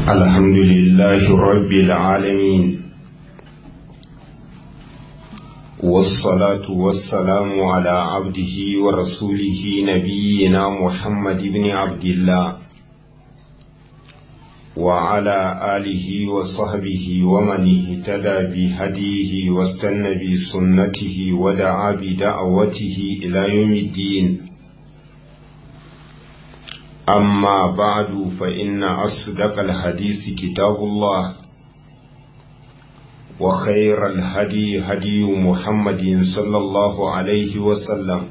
الحمد لله رب العالمين والصلاة والسلام على عبده ورسوله نبينا محمد بن عبد الله وعلى آله وصحبه ومن اهتدى بهديه واستنى بسنته ودعا بدعوته إلى يوم الدين أما بعد فإن أصدق الحديث كتاب الله وخير الهدي هدي محمد صلى الله عليه وسلم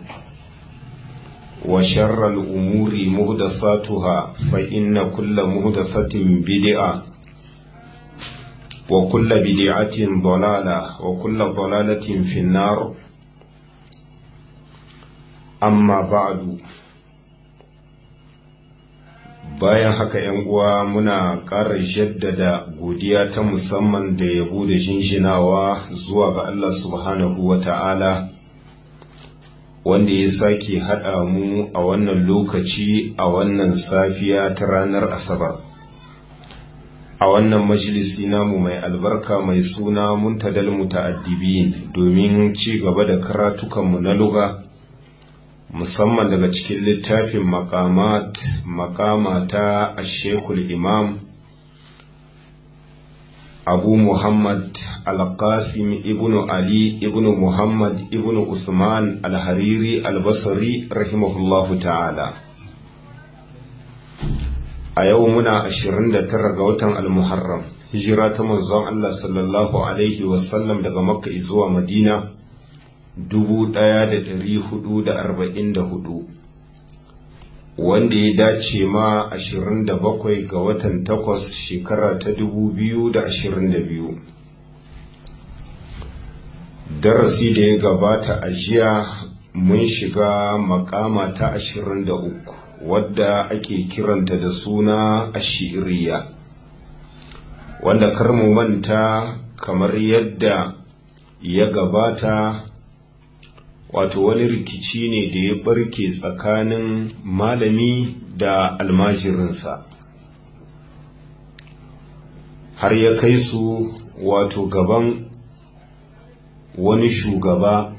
وشر الأمور مهدثاتها فإن كل مهدثة بدعة وكل بدعة ضلالة وكل ضلالة في النار أما بعد bayan haka ‘yan uwa muna ƙara jaddada godiya ta musamman da yabo da jinjinawa zuwa ga Allah subhanahu wa ta'ala wanda ya sake haɗa mu a wannan lokaci a wannan safiya ta ranar asabar a wannan majalisi namu mai albarka mai suna muntadal muta'addibin domin ci gaba da karatukanmu na luga musamman daga cikin littafin makamat makama ta ashekul imam abu muhammad alqasim ibnu ali ibnu muhammad ibnu usman alhariri albasari rahimahullahu ta'ala a yau muna 29 ga watan almuharram hijira ta manzon allah sallallahu alaihi wasallam daga makka zuwa madina 1444 wanda ya dace ma 27 ga watan 8 shekara ta 2022 darasi da ya gabata a jiya mun shiga makama ta 23 wadda ake kiranta da suna ashiriya wanda kar mu manta kamar yadda ya gabata wato wani rikici ne da ya barke tsakanin malami da almajirinsa har ya kai su wato gaban wani shugaba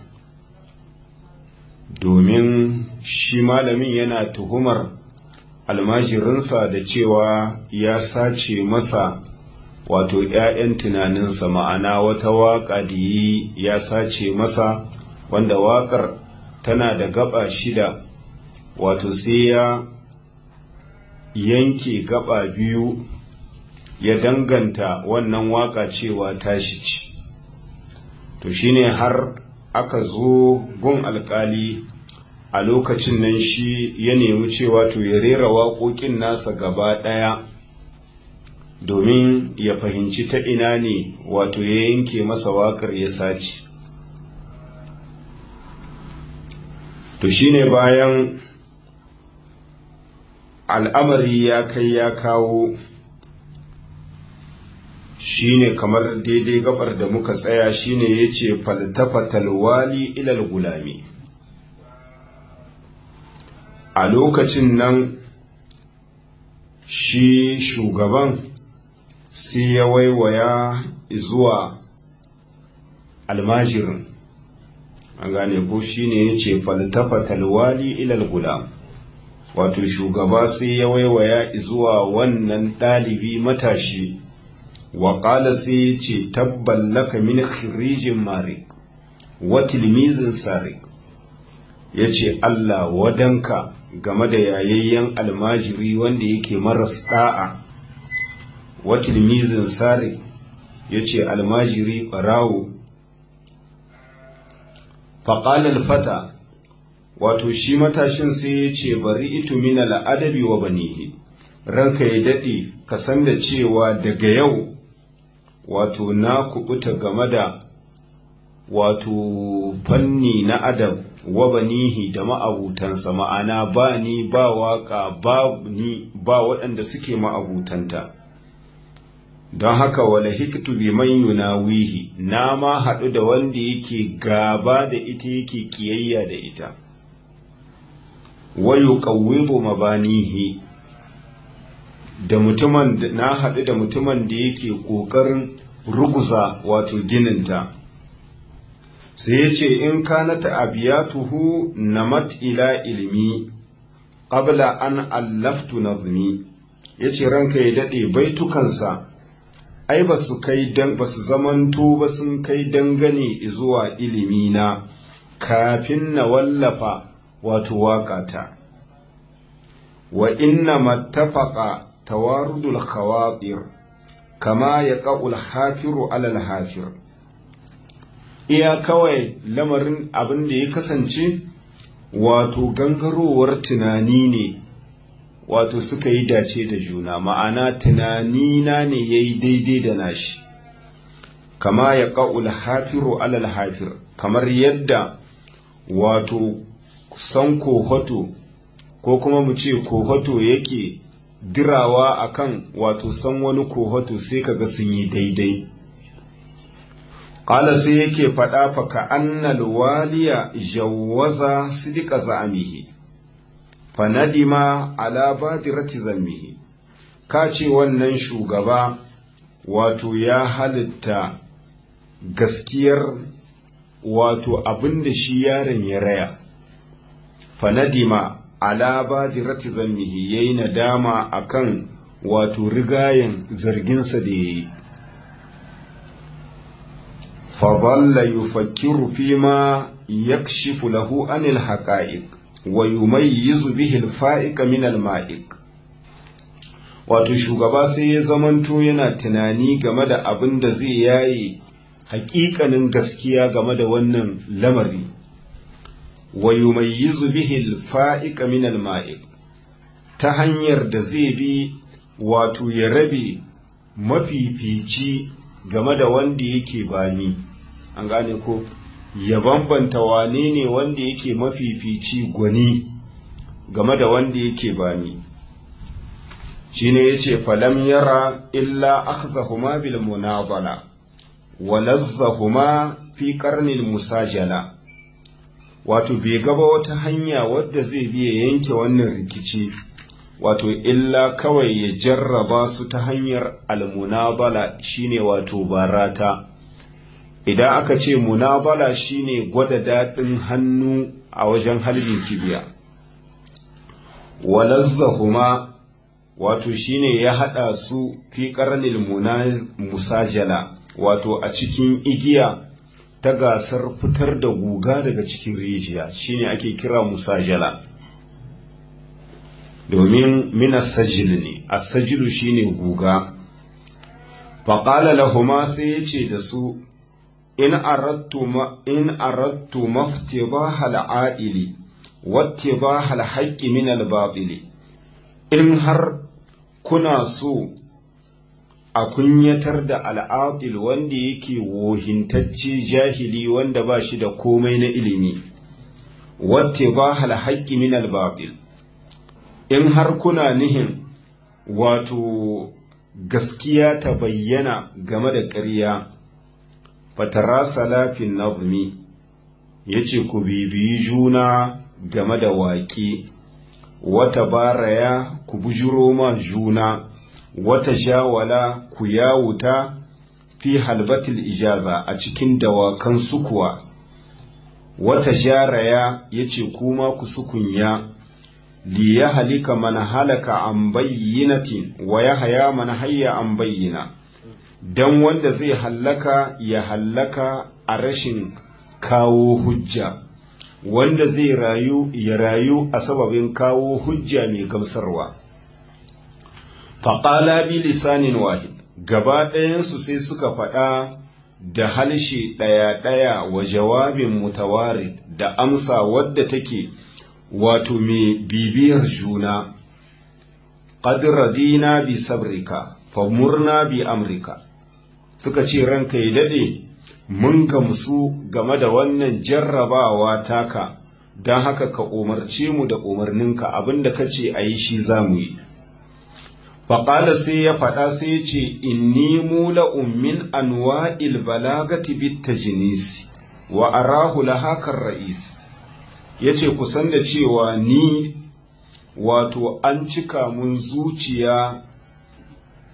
domin shi malamin yana tuhumar almajirinsa da cewa ya sace masa wato ‘ya'yan tunaninsa ma'ana wata waƙa da yi ya sace masa wanda waƙar tana da gaba shida wato sai ya yanke gaba biyu ya danganta wannan waƙa cewa tashi ce to shine har aka zo gun alƙali a lokacin nan shi ya nemi cewa to ya rera waƙoƙin nasa gaba ɗaya domin ya fahimci ta ina ne wato ya yanke masa waƙar ya sace to shine bayan al'amari ya kai ya kawo shine kamar daidai gabar da muka tsaya shine ya ce faltafatal wali ilal gulami a lokacin nan shi shugaban sai ya waiwaya zuwa almajirin an gane ko shine ya ce faltafatal wali ilal gulam wato shugaba sai ya waiwaya zuwa wannan ɗalibi matashi wa ƙala sai ya ce tabban laka min khirijin mari wa tilmizin sari ya ce Allah wadanka game da yayayyen almajiri wanda yake maras ɗa'a wa tilmizin sari ya ce almajiri ɓarawo faƙalar fata wato shi matashin sai ya ce bari itu mina la'adabi wa banihi ranka ya daɗe ka san da cewa daga yau wato na kubuta game da wato fanni na adab wa banihi da ma'abutansa ma'ana ba ni ba waka ba ni ba waɗanda suke ma'abutanta don haka wala hiktu bi man yunawihi na ma haɗu da wanda yake gaba da ita yake kiyayya da ita wa yuqawwibu mabanihi da mutumin na haɗu da mutumin da yake ƙoƙarin ruguza wato gininta sai ya ce in kanata abiyatuhu namat ila ilmi qabla an allaftu nazmi yace ranka ya dade baitukansa ai ba su kai dan ba su zamanto ba sun kai dangane zuwa ilimi na kafin na wallafa wato waƙata wa inna mattafaqa tawarudul khawatir kama yaqul hafiru alal hafir iya kawai lamarin abin da ya kasance wato gangarowar tunani ne wato suka yi dace da juna ma'ana tunanina ne ya yi daidai da nashi kama ya ƙa'ul hafiru alal hafir kamar yadda wato san kohoto ko kuma mu ce kohoto yake dirawa akan wato san wani kohoto sai kaga sun yi daidai Ƙala sai yake faɗa fa ka annal waliya jawwaza sidika za'amihi fa nadima ala badirati zammihi ka ce wannan shugaba wato ya halitta gaskiyar wato abin da shi yaron ya raya fa nadima ala badirati zammihi yayi nadama akan wato rigayen zarginsa da yayi فظل يفكر فيما يكشف له عن الحقائق ويميز به الفائق من المائق wato shugaba sai ya zamanto yana tunani game da abin da zai yaye hakikanin gaskiya game da wannan lamari wa yumayyizu bihi al-fa'iqa min al-ma'iq ta hanyar da zai bi wato ya rabe mafifici game da wanda yake bani an gane ko ya bambanta wane ne wanda yake mafifici gwani game da wanda yake bani shine yace falam yara illa akhzahuma bil munadala wa lazzahuma fi qarnil musajala wato bai gaba wata hanya wadda zai biya yanke wannan rikici wato illa kawai ya jarraba su ta hanyar almunabala shine wato barata idan aka ce munabala shine gwada daɗin hannu a wajen halbin kibiya walazzahuma wato shine ya haɗa su fi ƙarnil musajala wato a cikin igiya ta gasar fitar da guga daga cikin rijiya shine ake kira musajala domin minas sajil ne as-sajilu shine guga faƙala lahuma sai ya ce da su in arattu in arattu maftibaha al-a'ili wattibaha al-haqqi min al-batili in har kuna so a kunyatar da al'atil wanda yake wohintacce jahili wanda ba shi da komai na ilimi wattibaha al-haqqi min al-batil in har kuna nihin wato gaskiya ta bayyana game da ƙarya fatara salafin nazmi ya ce ku bibiyi juna game da waƙe wata baraya ku bujiro ma juna wata jawala ku yawuta fi halbatil ijaza a cikin dawakan sukuwa wata jaraya ya ce kuma ku sukunya li ya halika man halaka an bayyinatin wa ya haya man hayya an bayyina don wanda zai hallaka ya hallaka a rashin kawo hujja wanda zai rayu ya rayu a sababin kawo hujja mai gamsarwa faƙala bi lisanin wahid gaba ɗayansu sai suka faɗa da halshe ɗaya-ɗaya wa jawabin mutawarid da amsa wadda take wato mai bibiyar juna qad radina bi sabrika famurna bi amrika suka ce ranka ya dade mun gamsu game da wannan jarrabawa taka don haka ka umarce mu da umarninka abinda ka ce a yi shi za mu yi faƙala sai ya faɗa sai ya ce inni mula ummin anwa'il balagati bit tajnisi wa arahu lahakar ra'is ya ce kusan da cewa ni wato an cika mun zuciya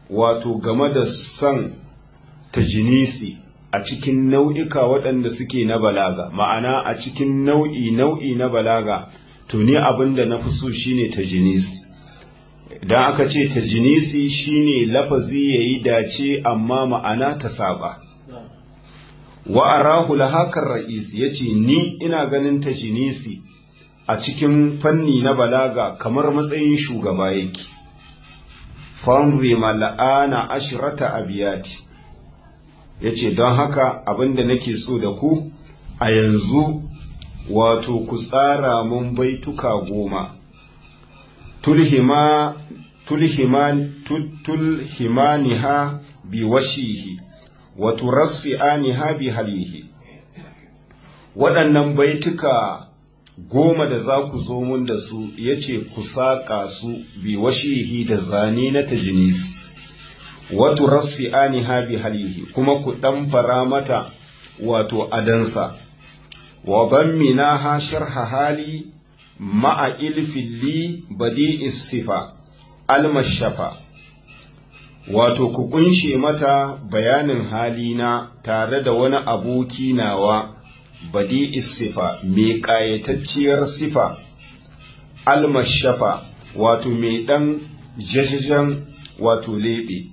wato game da son tajinisi a cikin nau'ika waɗanda suke na balaga ma'ana a cikin nau'i nau'i na balaga to ni abin da na fi so shine tajinisi idan aka ce tajinisi shine lafazi yayi dace amma ma'ana ta saba wa arahu lahakar ra'is yace ni ina ganin tajinisi a cikin fanni na balaga kamar matsayin shugaba yake fanzi mal'ana ashrata abiyati yace don haka abinda nake so da ku a yanzu wato ku tsara mun baituka goma tulhima tulhiman tulhimaniha bi washihi wa turassi'aniha bi halihi waɗannan baituka goma da za ku zo mun da su ya ce ku saƙa su bi washihi da zane na tajinis watu rassi ani bi halihi kuma ku ɗan fara mata wato adansa wa bammina ha sharha hali ma'a ilfilli badi sifa almashafa wato ku kunshe mata bayanin halina tare da wani aboki nawa badi sifa mai ƙayatacciyar sifa almashafa wato mai ɗan jajajen wato leɓe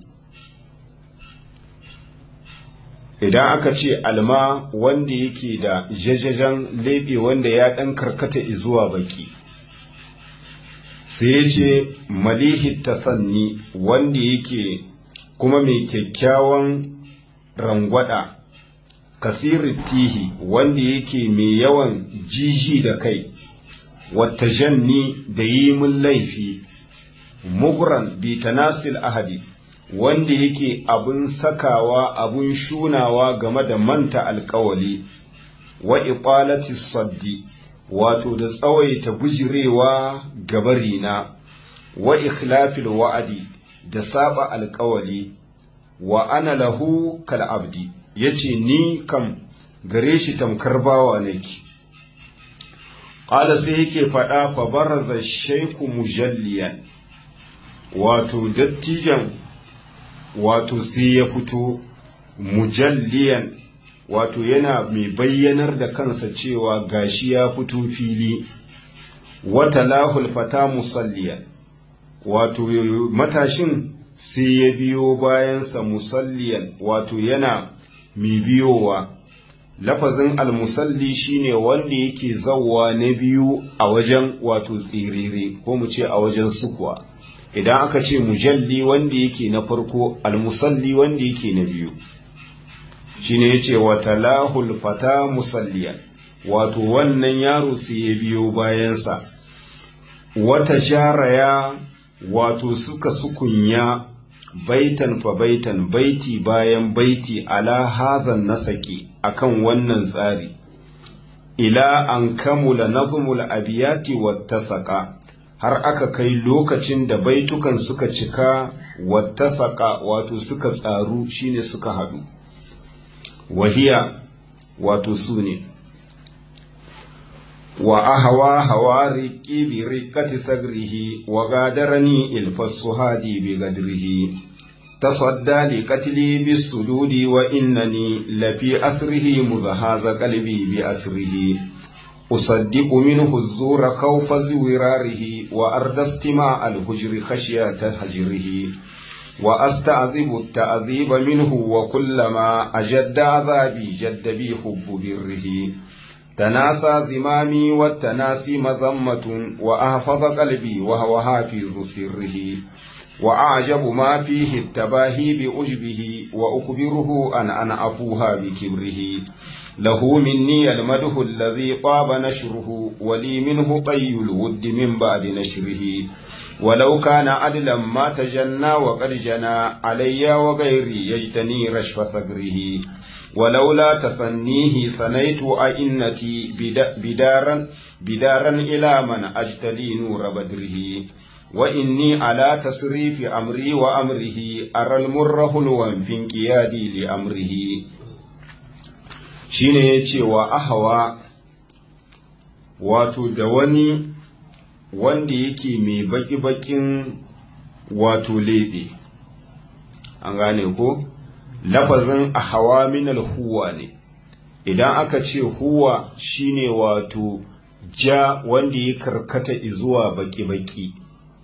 idan aka ce alma wanda yake da jajajen leɓe wanda ya ɗan karkata zuwa baki sai ya ce malihi tasanni wanda yake kuma mai kyakkyawan rangwada kasirin tihi wanda yake mai yawan jiji da kai wata janni da yi mun laifi muguran bi tanasil ahadi wanda yake abun sakawa abun shunawa game da manta alkawali wa iqalati saddi wato da tsawaita bujirewa gabarina wa ikhlafil wa'adi da saba alkawali wa ana lahu kal abdi yace ni kam gare shi tamkar bawa nake qala sai yake faɗa fa baraza shayku mujalliyan wato dattijan wato sai ya fito mujalliyan wato yana mai bayyanar da kansa cewa gashi ya fito fili wata lahul fata musalliyan wato matashin sai ya biyo bayansa musalliyan wato yana mai biyowa lafazin almusalli shine wanda yake zawwa na biyu a wajen wato tsirere ko mu ce a wajen sukuwa idan aka ce mujalli wanda yake na farko almusalli wanda yake na biyu shine yace wa talahul fata musalliyan wato wannan yaro sai ya biyo bayansa wata jaraya wato suka sukunya baitan fa baitan baiti bayan baiti ala hadhan nasaki akan wannan tsari ila an kamula nazmul abiyati wattasaka har aka kai lokacin da baitukan suka cika wattasaka wato suka tsaru shine suka haɗu wahiya wato su ne wa ahawa hawa riƙi bi riƙati sagrihi wa gadarani ilfassu hadi bi gadrihi تصدى لقتلي بالسدود وإنني لفي أسره مذهاز قلبي بأسره أصدق منه الزور خوف زوراره وأرد استماع الهجر خشية هجره وأستعذب التعذيب منه وكلما أجد عذابي جد بي حب بره تناسى ذمامي والتناسي مذمة وأحفظ قلبي وهو حافظ سره وأعجب ما فيه التباهي بأجبه وأكبره أن أنا أفوها بكبره له مني المده الذي طاب نشره ولي منه طي الود من بعد نشره ولو كان عدلا ما تجنى وقد جنى علي وغيري يجتني رشف ثغره ولولا تثنيه ثنيت أئنتي بدارا بدارا إلى من أجتلي نور بدره وإني على تصريف أمري وأمره أرى المر هلوا في انقيادي لأمره shine ya ce wa ahawa wato da wani wanda yake mai baki-bakin wato leɓe an gane ko lafazin a hawa minal huwa ne idan aka ce huwa shine wato ja wanda ya karkata zuwa baki-baki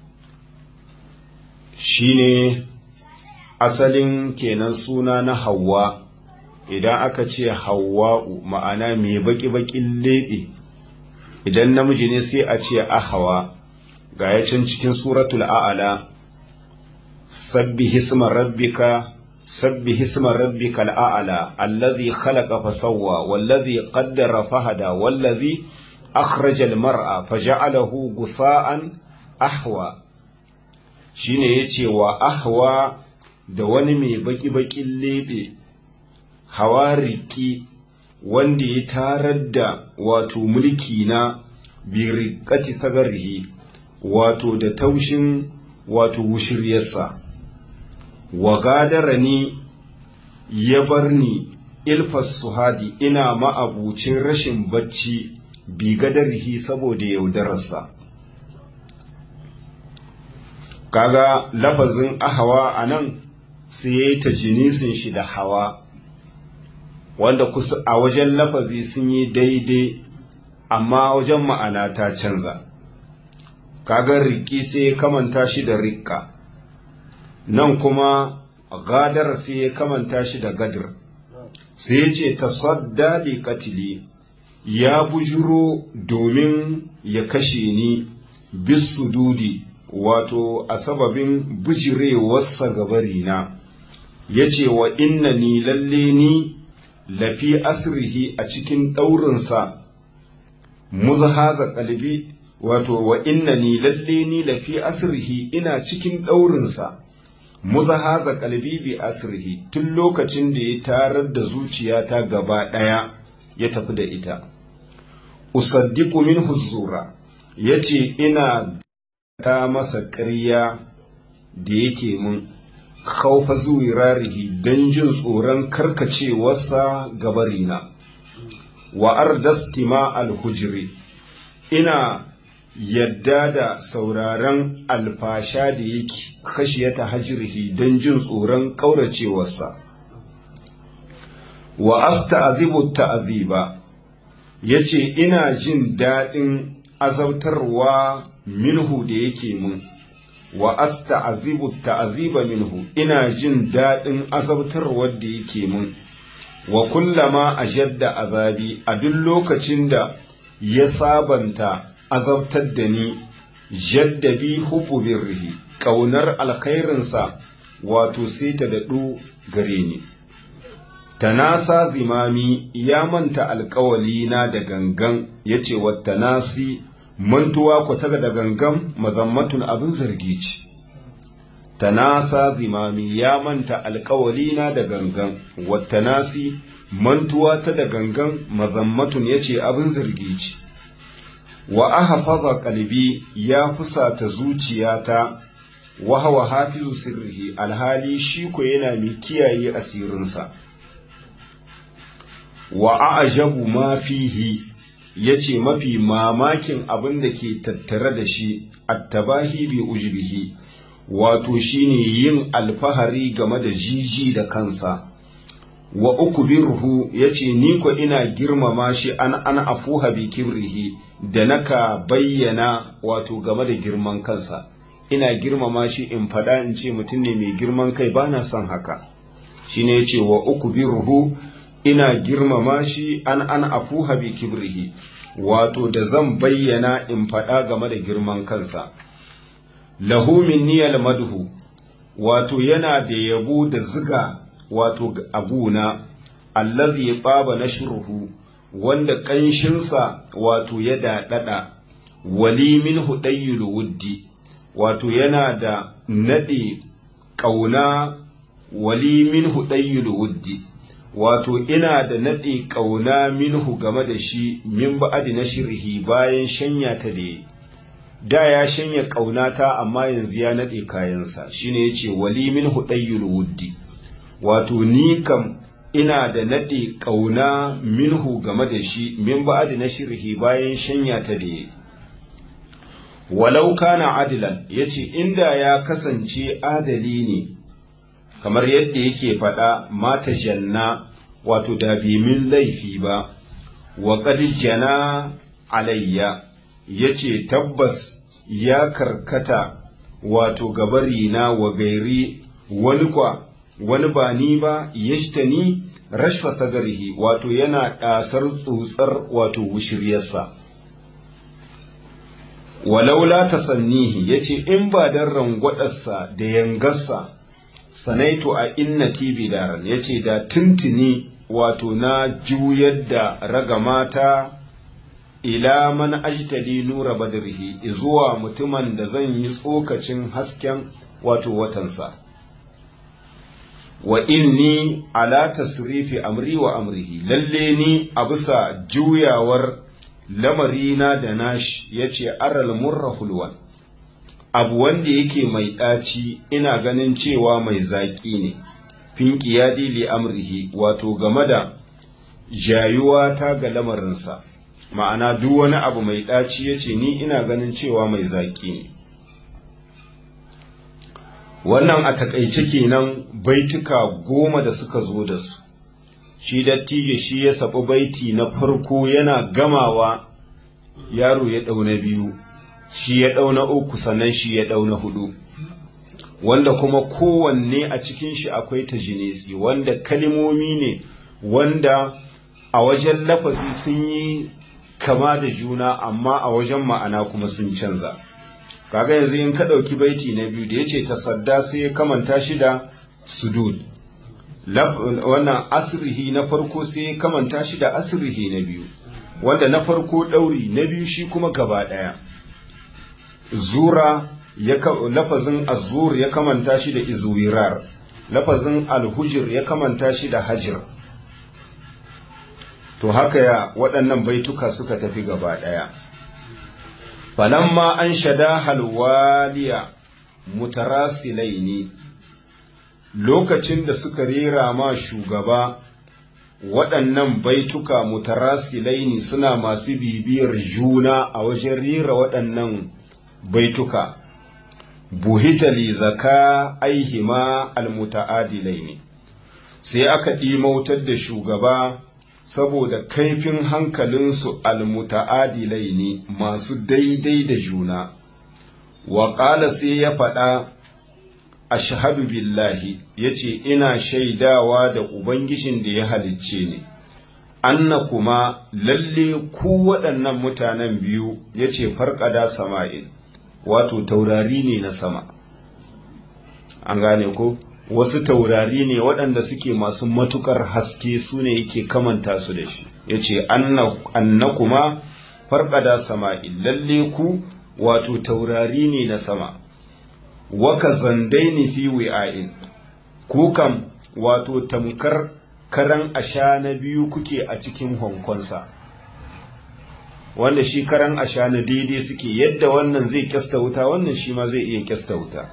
shine asalin kenan suna na hawa idan aka ce hawa'u ma'ana mai baki-bakin leɓe idan namiji ne sai a ce ahawa ga ya can cikin suratul a'ala sabbi hisma rabbika sabbi hisma rabbika al'a'ala allazi khalaqa fasawwa wallazi qaddara fahada wallazi akhraja al-mar'a faja'alahu gufa'an ahwa shine yace wa ahwa da wani mai baki-bakin lebe hawariki wanda ya tarar da wato mulki na birikati sagarhi wato da taushin wato wushiryarsa wa gadara ni ya bar ni ilfas suhadi ina ma'abucin rashin bacci bi gadarhi saboda yaudararsa kaga lafazin ahawa a nan sai ya yi ta jinisin shi da hawa wanda kusa a wajen lafazi sun yi daidai amma wajen ma'ana ta canza kaga riki sai ya kamanta shi da rikka nan kuma gadar sai ya kamanta shi da gadir sai ya ce tasadda li katili ya bujuro domin ya kashe ni bisu dudi wato a sababin bijirewarsa gabarina ya ce wa inna ni lalle ni lafi asrihi a cikin ɗaurinsa muzhaza kalbi wato wa inna ni lalle ni lafi asrihi ina cikin ɗaurinsa muzhaza kalbi bi asrihi tun lokacin da ya tarar da zuciyata gaba ɗaya ya tafi da ita usaddiqu min huzura yace ina ta masa ƙarya da yake mun khaufa zuwirarihi don jin tsoron karkacewarsa gabarina wa ardastima alhujri ina yadda da sauraron alfasha da yake kashiyata hajirhi don jin tsoron ƙauracewarsa wa asta'zibu ta'ziba yace ina jin daɗin azabtarwa minhu da yake mun wa asta'zibu ta'ziba minhu ina jin daɗin azabtarwar da yake mun wa kullama ajadda azabi a duk lokacin da ya sabanta azabtar da ni jaddabi hubbu birrihi ƙaunar alkhairinsa wato sai ta daɗu gare ni tanasa zimami ya manta alkawali na da gangan ya ce wa tanasi mantuwa ku taga da gangan mazammatun abin zargi ce tanasa zimami ya manta alkawali na da gangan wa tanasi mantuwa ta da gangan mazammatun ya ce abin zargi ce wa ahfaza qalbi ya fusata zuciyata wa hawa hafizu sirrihi alhali shi ko yana mai kiyaye asirinsa wa a'jabu ma fihi yace mafi mamakin abin da ke tattare da shi attabahi bi ujbihi wato shine yin alfahari game da jiji da kansa wa ukbirhu yace ni ko ina girmama shi an an afuha bi kibrihi da naka bayyana wato game da girman kansa ina girmama shi in fada in ce mutum ne mai girman kai bana son haka shine yace wa ukbirhu ina girmama shi an an afuha bi kibrihi wato da zan bayyana in faɗa game da girman kansa lahu minniyal madhu wato yana da yabo da ziga wato abuna allazi taba nashruhu wanda ƙanshinsa wato ya daɗaɗa wali min hudayyul wuddi wato yana da naɗe ƙauna wali min hudayyul wuddi wato ina da naɗe ƙauna minhu game da shi min ba'adi na shirhi bayan shanya ta da da ya shanya ƙaunata amma yanzu ya naɗe kayansa shine yace wali min hudayyul wuddi wato ni kam ina da naɗe ƙauna minhu game da shi min ba'adi na shirhi bayan shanya ta da walau kana adilan yace inda ya kasance adali ne kamar yadda yake faɗa mata janna wato da bi min laifi ba wa qad jana alayya yace tabbas ya karkata wato gabari na wa gairi wani kwa wani ba ni ba yashtani rashfa sagarihi wato yana ɗasar tsotsar wato wushiryarsa walaula ta sannihi ya ce in ba don rangwadarsa da yangarsa sanaitu a innati bidaran ya ce da tuntuni wato na juyar da ragamata ila man ajtali nura badrihi zuwa mutumin da zan yi tsokacin hasken wato watansa wa inni ala tasrifi amri wa amrihi lalle ni a bisa juyawar lamarina da nashi yace aral murra hulwan abu wanda yake mai ɗaci ina ganin cewa mai zaƙi ne finki ya li amrihi wato game da jayuwa ta ga lamarinsa ma'ana duk wani abu mai ɗaci yace ni ina ganin cewa mai zaƙi ne wannan a takaice kenan baituka goma da suka zo da su shi dattijo shi ya saɓi baiti na farko yana gamawa yaro ya ɗau na biyu shi ya ɗau na uku sannan shi ya ɗau na hudu wanda kuma kowanne a cikin shi akwai ta jinesi wanda kalimomi ne wanda a wajen lafazi sun yi kama da juna amma a wajen ma'ana kuma sun canza kaga yanzu in ka ɗauki baiti na biyu da ya ce tasadda sai ya kamanta shi da sudud wannan asrihi na farko sai ya kamanta shi da asrihi na biyu wanda na farko ɗauri na biyu shi kuma gaba ɗaya zura lafazin azur ya kamanta shi da izwirar lafazin alhujir ya kamanta shi da hajir to haka ya waɗannan baituka suka tafi gaba ɗaya falamma an shada halwaliya mutarasilaini lokacin da suka rera ma shugaba waɗannan baituka mutarasilaini suna masu bibiyar juna a wajen rera waɗannan baituka buhitali zaka aihima almuta'adilaini sai aka ɗimautar da shugaba saboda kaifin hankalinsu almuta'adilai ne masu daidai da juna wa ƙala sai ya faɗa ashhadu billahi ya ce ina shaidawa da ubangijin da ya halicce ni anna kuma lalle ku waɗannan mutanen biyu ya ce farƙada sama'in wato taurari ne na sama an gane ko wasu taurari ne waɗanda suke masu matukar haske su ne yake kamanta su da shi ya ce anna kuma farƙada sama'in lalle ku wato taurari ne na sama waka zandai ne fi wi'a'in ku kam wato tamkar karan asha na biyu kuke a cikin honkonsa wanda shi karan asha na daidai suke yadda wannan zai kyasta wuta wannan shi ma zai iya kyasta wuta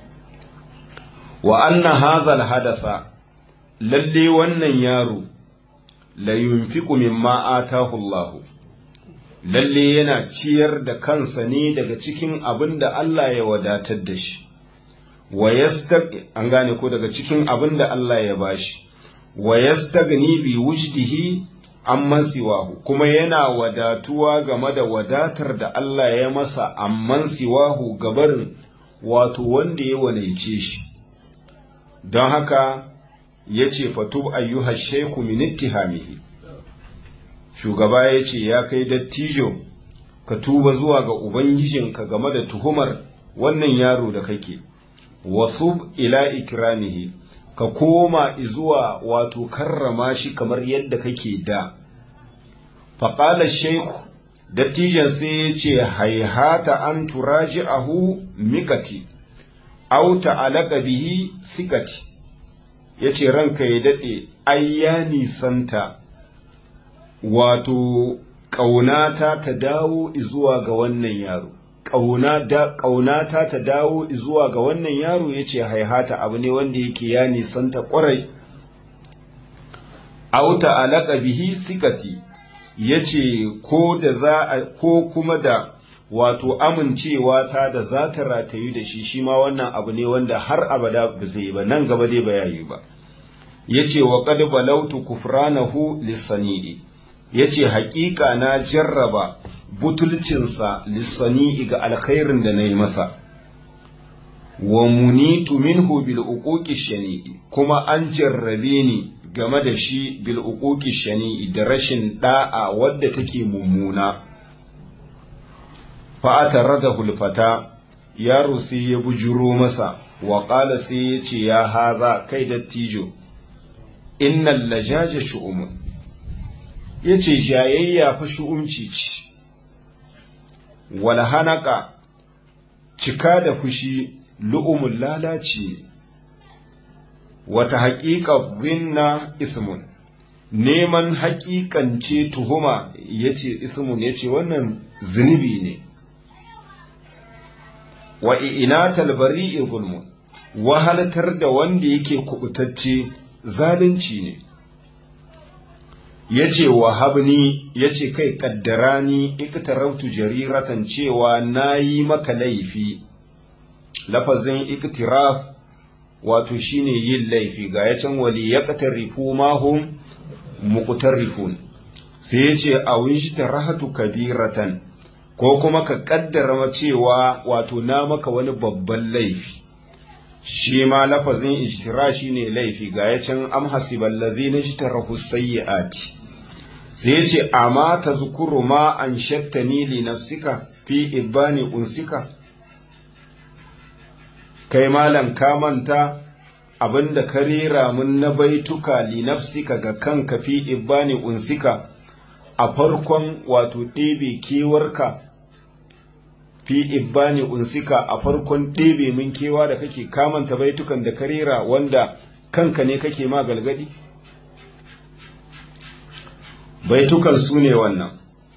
wa anna hadhal hadasa lalle wannan yaro la yunfiqu mimma atahu Allah lalle yana ciyar da kansa ne daga cikin abin da Allah ya wadatar da shi wa yastaq an gane ko daga cikin abin da Allah ya bashi wa yastagni bi wujdihi amman siwahu kuma yana wadatuwa game da wadatar da Allah ya masa amman siwahu gabarin wato wanda ya wanaice shi don haka ya ce fatub ayyuha shaiku min ittihamihi shugaba ya ce ya kai dattijo ka tuba zuwa ga ubangijinka game da tuhumar wannan yaro da kake wasub ila ikramihi ka koma zuwa wato karrama shi kamar yadda kake da faƙalar shaiku dattijan sai ya ce haihata an turaji ahu mikati auta alaka bihi sikati ya ce ranka ya daɗe ai ya nisanta wato ƙaunata ta dawo zuwa ga wannan yaro ƙaunata ta dawo zuwa ga wannan yaro ya ce haihata abu ne wanda yake ya nisanta ƙwarai auta alaka bihi sikati ya ce ko da za a ko kuma da wato amincewa ta da za ta ratayu da shi shi ma wannan abu ne wanda har abada ba zai ba nan gaba dai ba yayi ba yace wa qad balautu kufranahu lisani'i yace haƙiƙa na jarraba butulcinsa lissani'i ga alkhairin da nayi masa wa munitu minhu bil uquqi shani'i kuma an jarrabe ni game da shi bil uquqi shani'i da rashin da'a wadda take mummuna fa ataradahu al fata yaro sai ya bujuro masa wa qala sai ya ce ya haza kai dattijo innal lajaja shu'umun yace jayayya fa shu'umci ce wal hanaka cika da fushi lu'umun lalaci ne wata haƙiƙa zinna ismun neman haƙiƙance tuhuma yace ismun yace wannan zunubi ne wa inatal bari'i zulmun wahalatar da wanda yake kubutacce zalunci ne yace wahabni yace kai kaddarani iktarautu jariratan cewa nayi maka laifi lafazin iktiraf wato shine yin laifi ga yacin wali yaqtarifu ma hum muqtarifun sai yace awishta rahatu kabiratan ko kuma ka kaddara cewa wato na maka wani babban laifi shi ma lafazin ijtira shine laifi ga yacin am hasibal ladzina ijtarahu sayyiati sai yace amma tazkuru ma an shattani li nafsika fi ibani unsika kai malam ka manta abinda ka rera mun na baituka li nafsika ga kanka fi ibani unsika a farkon wato ɗebe kewarka fi ibani unsika a farkon ɗebe min kewa da kake kamanta baitukan da ka rera wanda kanka ne kake ma galgadi baitukan su ne wannan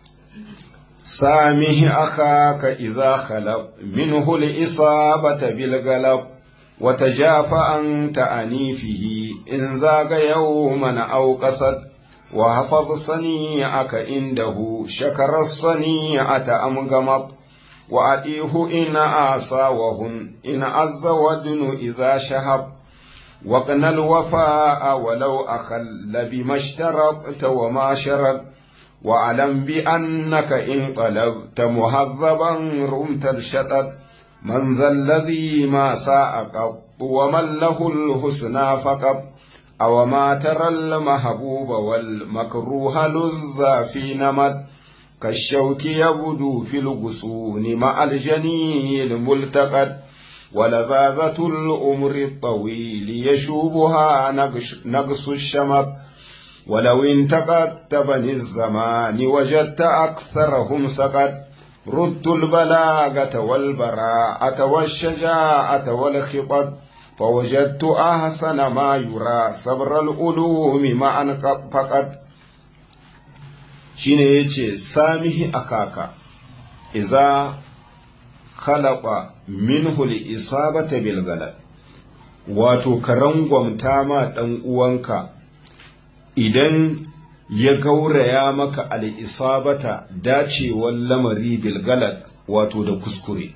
سامه أخاك إذا خلق منه الإصابة بالغلب وتجاف أنت أنيفه إن زاغ يوما أو قصد وحفظ صنيعك عنده شكر الصنيعة أم غمط وأديه إن آسى وهن إن عز ودن إذا شهب وقن الوفاء ولو أخل بما اشترطت وما شرط واعلم بأنك إن طلبت مهذبا رمت الشطط من ذا الذي ما ساء قط ومن له الحسنى فقط أو ما ترى المحبوب والمكروه لز في نمط كالشوك يبدو في الغصون مع الجني الملتقط ولذاذة الأمر الطويل يشوبها نقص الشمط ولو انتقدت بني الزمان وجدت أكثرهم سقط ردت البلاغة والبراءة والشجاعة والخطط فوجدت أحسن ما يرى صبر العلوم معا فقط shine yace samihi akaka iza khalaqa minhu al-isabata bil galad wato ka rangwamta ma dan uwanka idan ya gauraya maka al'isabata dacewar lamari bilgalad wato da kuskure.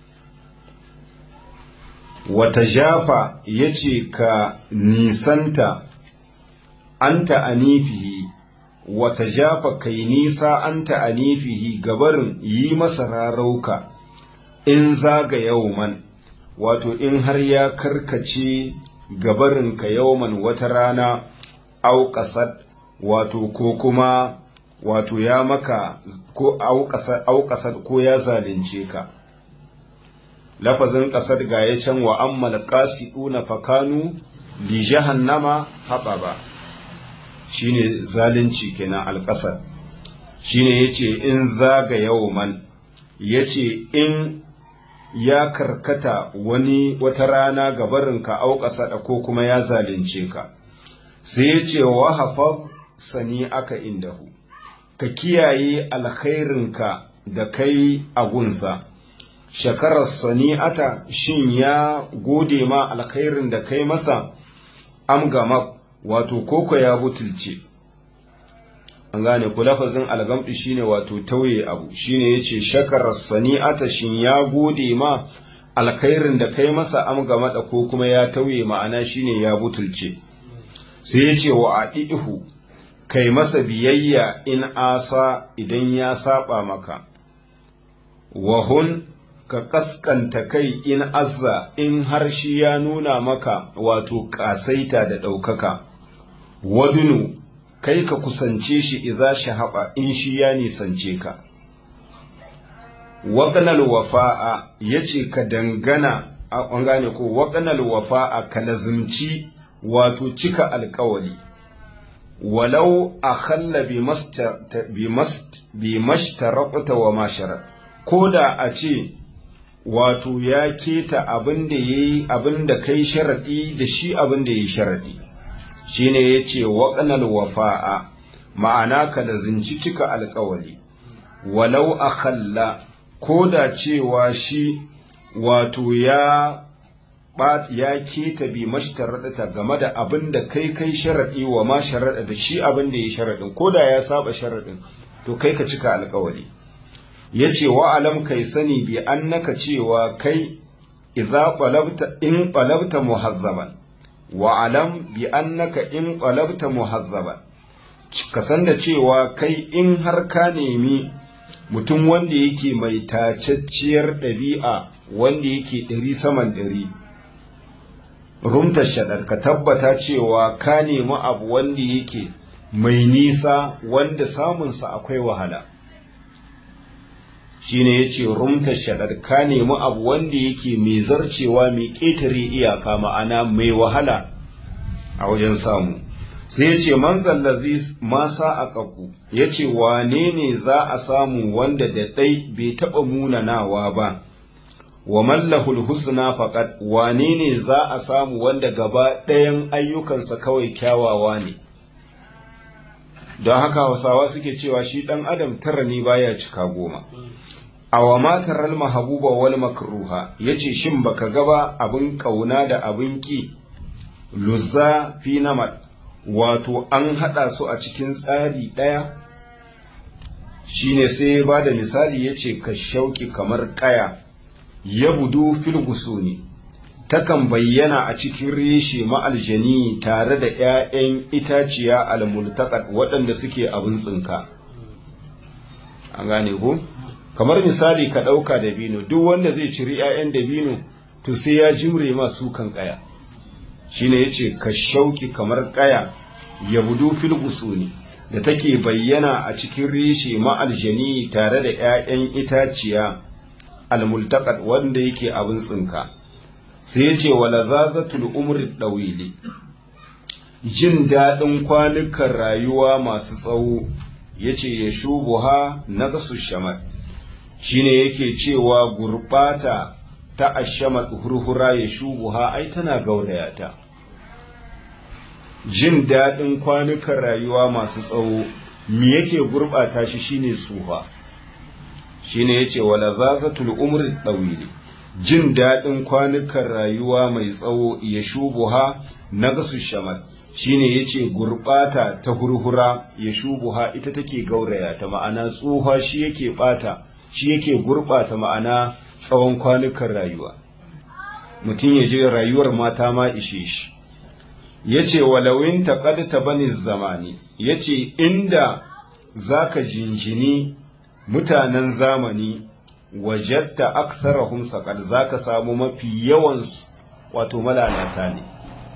Wata jafa ya ce ka nisanta anta anifihi, wata jafa kai nisa anta anifihi gabarin yi masa rarauka in zaga yauman, wato in har ya karkace gabarinka yauman wata rana. auƙasad wato ko kuma wato ya maka ko auƙasad ko ya zalunce ka lafazin ƙasar ga ya can wa ammal qasiuna fakanu li jahannama haɓaba shine zalunci kenan alƙasar shine yace in zaga yawman yace in ya karkata wani wata rana gabarinka auƙasada ko kuma ya zalunce ka sai ya ce wa hafaz sani aka indahu ka kiyaye alkhairinka da kai a gunsa shakarar sani'ata shin ya gode ma alkhairin da kai masa am gama wato koko ya butulce an gane ku lafazin algamdu shine wato tauye abu shine yace shakara sani'ata shin ya gode ma alkhairin da kai masa amga mada ko kuma ya tauye ma'ana shine ya butulce sai yace wa adihu kai masa biyayya in asa idan ya saba maka wahun ka kaskanta kai in azza in har shi ya nuna maka wato kasaita da ɗaukaka wadunu kai ka kusance shi idza shahaba in shi ya nisance ka waƙanal wafa'a yace ka dangana an gane ko waƙanal wafa'a ka lazimci wato cika alƙawali walau akhalla bi mashtaraqta wa masharat ko da a ce wato ya keta abin da yayi abin da kai sharadi da shi abin da yayi sharadi shine yace waqnal wafa'a ma'ana ka da zinci cika alƙawari walau akhalla ko da cewa shi wato ya ya keta bi mashtaradata game da abin da kai kai sharadi wa ma sharada da shi abin da yayi sharadin ko da ya saba sharadin to kai ka cika alƙawari yace wa alam kai sani bi annaka cewa kai idza qalabta in qalabta muhazzaban wa alam bi annaka in qalabta muhazzaban ka san da cewa kai in har ka nemi mutum wanda yake mai tacacciyar ɗabi'a wanda yake ɗari saman ɗari rumta shaɗar ka tabbata cewa ka nemi abu wanda yake mai nisa wanda samunsa akwai wahala shine ya ce rumta shaɗar ka nemi abu wanda yake mai zarcewa mai ƙetare iyaka ma'ana mai wahala a wajen samu sai ya ce man zallazi masa a ƙaƙu ya ce wane ne za a samu wanda da ɗai bai taɓa munanawa ba wa mallahul husna faqat wane ne za a samu wanda gaba ɗayan ayyukansa kawai kyawawa ne don haka hausawa suke cewa shi ɗan adam tara ne baya cika goma awa mataral mahabuba wal makruha yace shin baka gaba abin kauna da abin ki luzza fi namat wato an hada su a cikin tsari daya shine sai ya bada misali yace ka shauki kamar kaya ya budu fil gusuni takan bayyana a cikin reshe ma'aljani tare da 'ya'yan itaciya almultaqat waɗanda suke abin tsinka an gane ko kamar misali ka ɗauka dabino duk wanda zai ciri 'ya'yan dabino to sai ya jure masu kan ƙaya shine yace ka shauki kamar ƙaya ya budu fil gusuni da take bayyana a cikin reshe ma'aljani tare da 'ya'yan itaciya almultaqat wanda yake abin tsinka sai ya ce wala zazatul umri ɗawili jin daɗin kwanukan rayuwa masu tsawo ya ce ya shubuha na gasu shamar shine yake cewa gurɓata ta ashamar hurhura ya shubuha ai tana gauraya ta jin daɗin kwanukan rayuwa masu tsawo me yake gurɓata shi shine tsufa shine yace wala zazatul umri ɗawili jin daɗin kwanukan rayuwa mai tsawo ya shubuha na gasu shamal shine yace gurɓata ta hurhura ya shubuha ita take gauraya ta ma'ana tsoha shi yake ɓata shi yake gurɓata ma'ana tsawon kwanukan rayuwa mutum ya je rayuwar mata ma ishe shi yace walawin taqadta bani zamani yace inda zaka jinjini mutanen zamani wajatta aktharahum saqad zaka samu mafi yawansu wato malalata ne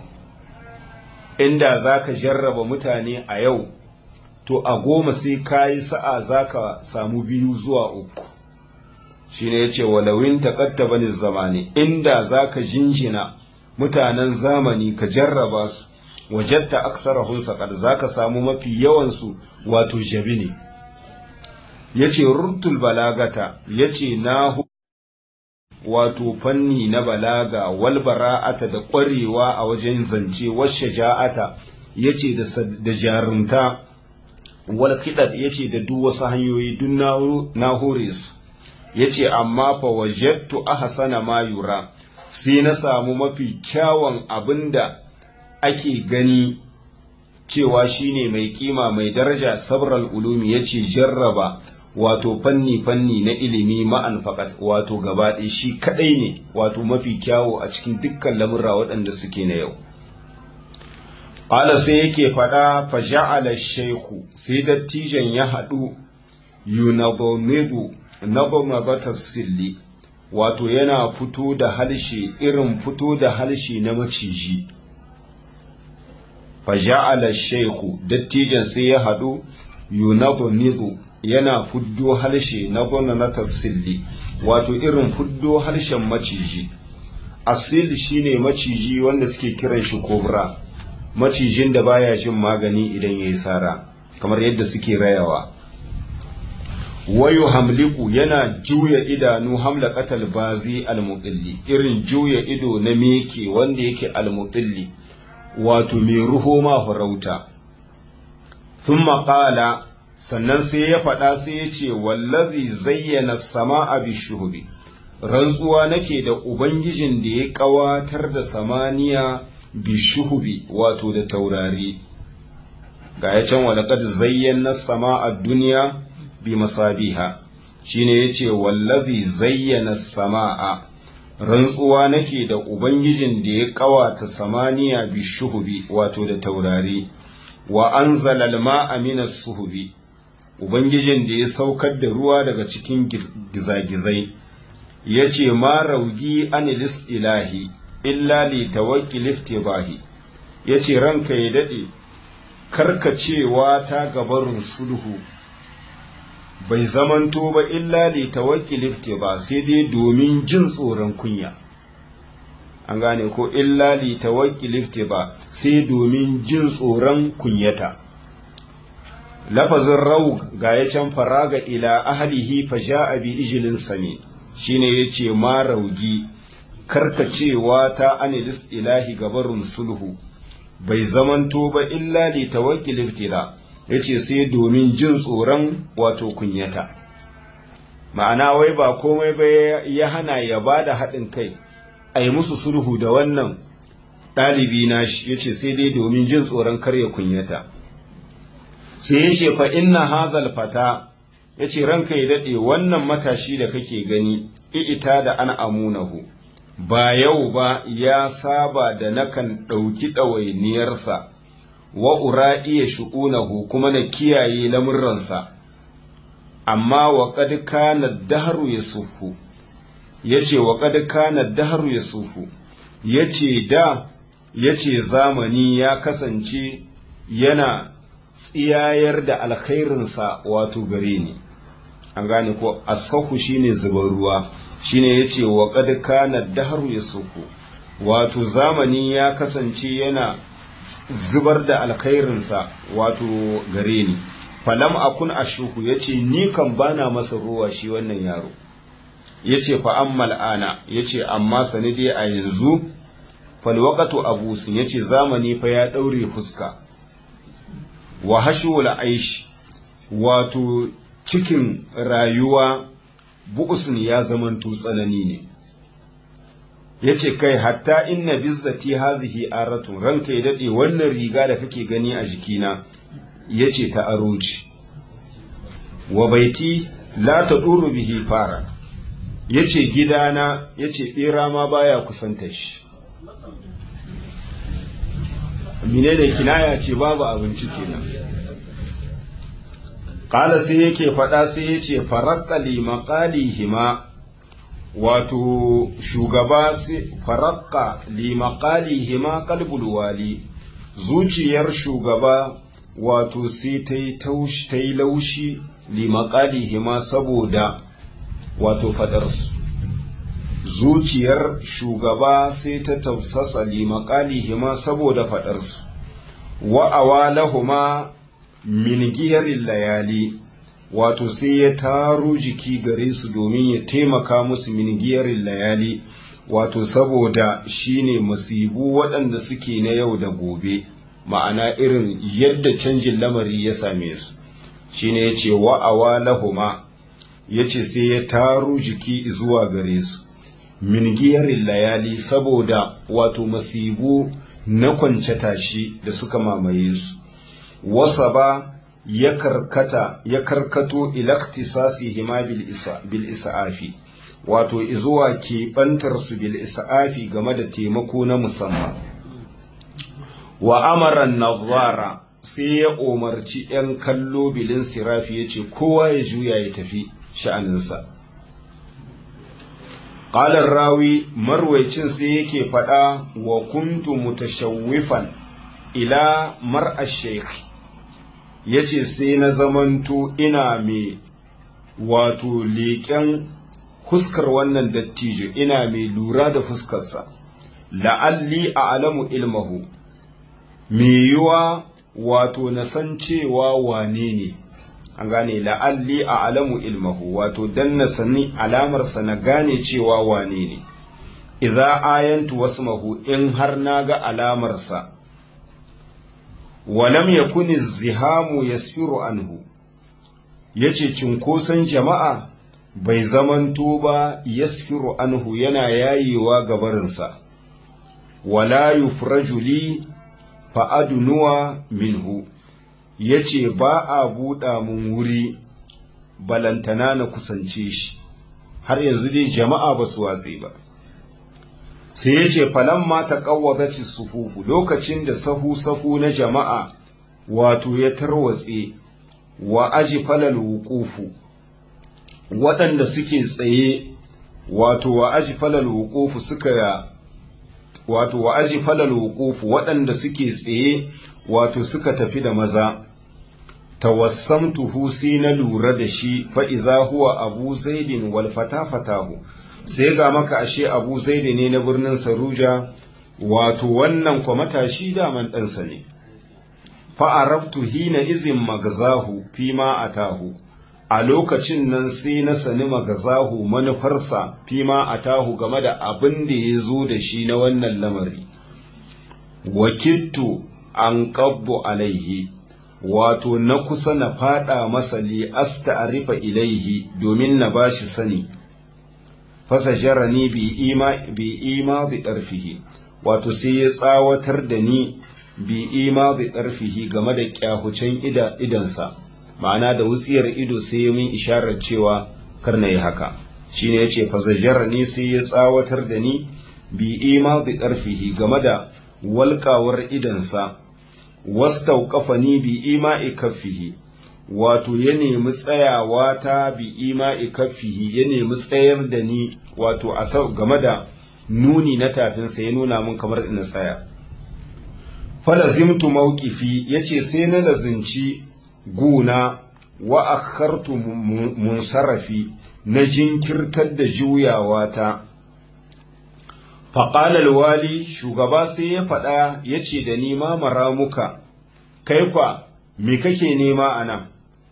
inda zaka jarraba mutane a yau to a goma sai kayi sa'a zaka samu biyu zuwa uku shine yace walawin taqatta bani zamani inda zaka jinjina mutanen zamani ka jarraba su wajatta aktharahum saqad zaka samu mafi yawansu wato jabi ne yace rurtul balagata yace na wato fanni na balaga wal bara'ata da ƙwarewa a wajen zance washe ja'ata yace da jarumta wal kidad yace da duk wasu hanyoyi duk na hore su yace amma fa wajadtu ahsana ma yura sai na samu mafi kyawun abinda ake gani cewa shine mai kima mai daraja sabral ulumi yace jarraba wato fanni fanni na ilimi ma'an faqat wato gaba ɗaya shi kadai ne wato mafi kyawo a cikin dukkan lamurra waɗanda suke na yau Ala sai yake faɗa fa ja'ala shaykhu sai dattijan ya haɗu yunadonidu nabonabata silli wato yana fito da halshe irin fito da halshe na maciji fa ja'ala shaykhu dattijan sai ya haɗu yunadonidu yana fuddo halshe na gonanata silli wato irin fuddo harshen maciji asil shine maciji wanda suke kiran shi kobra macijin da baya jin magani idan ya yi sara kamar yadda suke rayawa wayo hamliku yana juya idanu hamla katal bazi almutilli irin juya ido na meke wanda yake almutilli wato mai ruho ma farauta thumma qala sannan sai ya faɗa sai ya ce wallazi zayyana sama'a bishuhubi rantsuwa nake da ubangijin da ya ƙawatar da samaniya bishuhubi wato da taurari ga ya can walaqad zayyana sama'a duniya bi masabiha shine yace wallazi zayyana sama'a rantsuwa nake da ubangijin da ya ƙawata samaniya bishuhubi wato da taurari wa anzala al-ma'a minas suhubi Ubangijin da ya saukar da ruwa daga cikin gizagizai, ya ce, Ma raugi anilis ilahi, illa li tawakki liftibahi, ya ce, Ranka ya daɗe, karkacewa ta gabarin sulhu, bai zamanto ba illa li tawakki liftiba sai dai domin jin tsoron kunya. An gane ko illa li tawakki liftiba sai domin jin tsoron kunyata. lafazin raug ga ya can faraga ila ahlihi fa ja'a bi ijlin sami shine yace ma raugi karkacewa ta anilis ilahi gabarun sulhu bai zamanto ba illa li tawakkil ibtila yace sai domin jin tsoron wato kunyata ma'ana wai ba komai ba ya hana ya bada haɗin kai a yi musu sulhu da wannan ɗalibi na shi yace sai dai domin jin tsoron karya kunyata sai ya ce fa inna hadhal fata ya ce ranka ya daɗe wannan matashi da kake gani ita da an amunahu ba yau ba ya saba da nakan ɗauki ɗawainiyarsa wa ura iya shu'unahu kuma na kiyaye lamurransa amma wa kad kana dahru ya sufu ya ce wa kad kana dahru ya sufu ya ce da ya ce zamani ya kasance yana tsiyayar da alkhairinsa wato gare ni an gane ko asahu shine zubar ruwa shine yace wa qad kana dahru yasuku wato zamani ya kasance yana zubar da alkhairinsa wato gare ni falam akun ashuku yace ni kan bana masa ruwa shi wannan yaro yace fa ammal ana yace amma sanidi a yanzu fal waqatu abusin yace zamani fa ya daure fuska wa hashul aish wato cikin rayuwa bu'usun ya zamanto tsanani ne yace kai hatta inna bizzati hadhihi aratun ranka ya dade wannan riga da kake gani a jikina yace ta aroci wa baiti la taduru bihi fara yace gidana yace bera ma baya kusanta shi menene kinaya ce babu abinci kenan qala sai yake faɗa sai yace faraqqa li maqalihima wato shugaba faraqqa li maqalihima qalbul wali zuciyar shugaba wato sai ta yi taushi ta yi laushi li maqalihima saboda wato fadarsu zuciyar shugaba sai ta tausasa limaƙalihima saboda faɗarsu wa awalahuma min giyarin layali wato sai ya taro jiki gare su domin ya taimaka musu min giyarin layali wato saboda shine masibu waɗanda suke na yau da gobe ma'ana irin yadda canjin lamari ya same su shine ya ce wa awalahuma ya ce sai ya taro jiki zuwa gare su min giyarin layali saboda wato masibu na kwance tashi da suka mamaye su wasa ba ya karkata ya karkato ilaktisasi hima bil isa'afi wato izuwa keɓantar su bil isa'afi game da taimako na musamman wa amaran nazara sai ya umarci ‘yan kallo bilin sirafi ya ce kowa ya juya ya tafi sha'aninsa ƙalar rawi marwaicin sai yake faɗa wa kuntu mutashawwifan ila mar'a sheikh ya ce sai na zamanto ina mai wato leƙen fuskar wannan dattijo ina mai lura da fuskarsa la'alli a alamu ilmahu mai yiwa wato na san cewa wane ne an gane la'alli a alamu ilmahu wato dan na sani alamarsa na gane cewa wane ne idza ayantu wasmahu in har na ga alamarsa walam yakuni zihamu yasfiru anhu yace cinkoson jama'a bai zamanto ba yasfiru anhu yana yayewa gabarinsa wala yufraju li fa'adunuwa minhu ya ce ba a buɗa mun wuri balantana na kusance shi har yanzu dai jama'a ba su watse ba sai ya ce falamma ta ƙawwazaci sufufu lokacin da sahu-sahu na jama'a wato ya tarwatse wa aji falal wukufu waɗanda suke tsaye wato wa aji falal wukufu suka wato wa aji falal wuqufu waɗanda suke tsaye wato suka tafi da maza tawassamtuhu sai na lura da shi fa idza huwa abu zaidin wal fatafatahu sai ga maka ashe abu zaidi ne na birnin saruja wato wannan kwa matashi daman ɗansa ne fa araftu hina izin magazahu fi ma atahu a lokacin nan sai na sani magazahu manufarsa fima a tahu game da abin da ya zo da shi na wannan lamari wakittu an ƙabbo alaihi wato na kusa na fada masa li asta arifa ilaihi domin na bashi sani fasa jarani bi ima bi ima bi ɗarfihi wato sai ya tsawatar da ni bi ima bi ɗarfihi game da kyahucen idansa ma'ana da wutsiyar ido sai ya min isharar cewa kar na yi haka shine yace fa ni sai ya tsawatar da ni bi ima bi ƙarfihi game da walƙawar idansa wastauqafani bi ima'i kaffihi wato ya nemi tsayawa ta bi ima'i kaffihi ya nemi tsayar da ni wato a game da nuni na tafinsa ya nuna min kamar ina tsaya falazimtu mawqifi yace sai na lazinci guna wa akhartu munsarafi na jinkirtar da juyawata faƙalar wali shugaba sai ya faɗa ya ce da ni ma maramuka kai kwa me kake nema a nan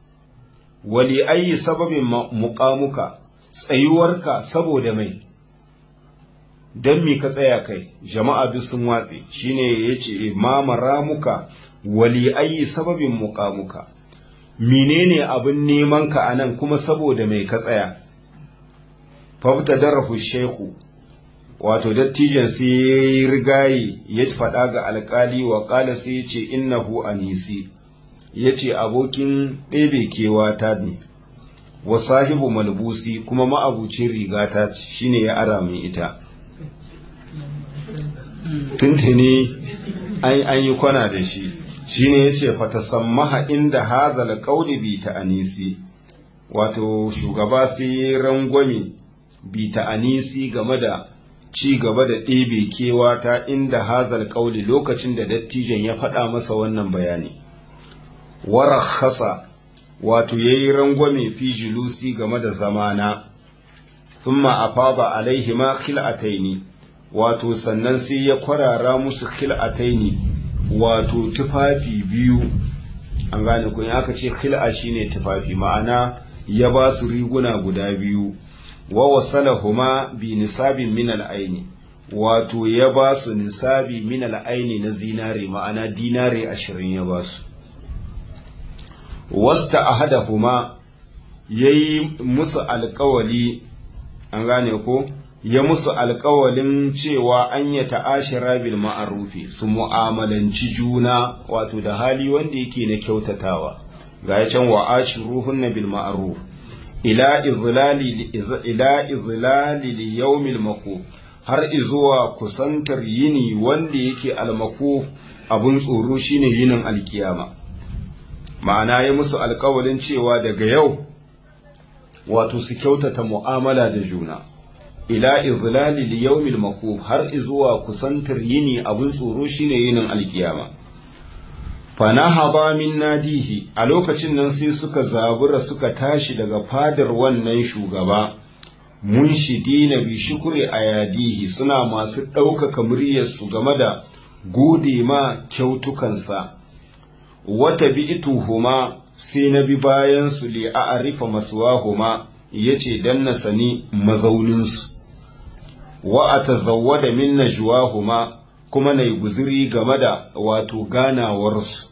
wali ayi sababin muƙamuka tsayuwarka saboda mai don me ka tsaya kai jama'a duk sun watse shine ya ce ma maramuka wali ayi sababin muƙamuka menene abin neman ka a nan kuma saboda mai ka tsaya fafta darafu shehu wato dattijan sai ya yi rigayi ya faɗa ga alƙali wa ƙala sai ya ce innahu anisi ya ce abokin ɗebe kewa ta ne wa sahibu malbusi kuma ma'abucin rigata ce shine ya ara min ita tuntuni an yi kwana da shi shine ya ce fatasammaha inda hazal ƙauli bi ta anisi wato shugaba sai rangwame bi ta anisi game da ci gaba da ɗebe kewa ta inda hazal ƙauli lokacin da dattijan ya faɗa masa wannan bayani warakhasa wato ya yi rangwame fi julusi game da zamana thumma afaba alaihi ma khil'ataini wato sannan sai ya kwarara musu khil'ataini wato tufafi biyu an gane kun aka ce khil'a shine tufafi ma'ana ya ba su riguna guda biyu wa wasalahuma bi nisabin min al'aini wato ya ba su nisabi min al'aini na zinare ma'ana dinare ashirin ya ba su wasta ahadahuma ya yi musu alkawali an gane ko ya musu alkawalin cewa an ya ta'ashira bil ma'arufi su mu'amalanci juna wato da hali wanda yake na kyautatawa ga ya can wa ashiruhunna bil ma'ruf ila izlali ila izlali li yawmil maqu har izuwa kusantar yini wanda yake almaku abun tsoro shine yinin alkiyama ma'ana ya musu alkawalin cewa daga yau wato su kyautata mu'amala da juna ila izlali li yawmil maqu har izuwa kusantar yini abun tsoro shine yinin alkiyama fanahaba min nadihi a lokacin nan sai suka zabura suka tashi daga fadar wannan shugaba munshidina bi shukri ayadihi suna masu ɗaukaka muryarsu game da gode ma kyautukansa wata bi'tuhuma sai na bi bayan su li a'rifa maswahuma yace dan na sani mazauninsu wa atazawwada min najwahuma kuma na yi guziri game da wato ganawarsu.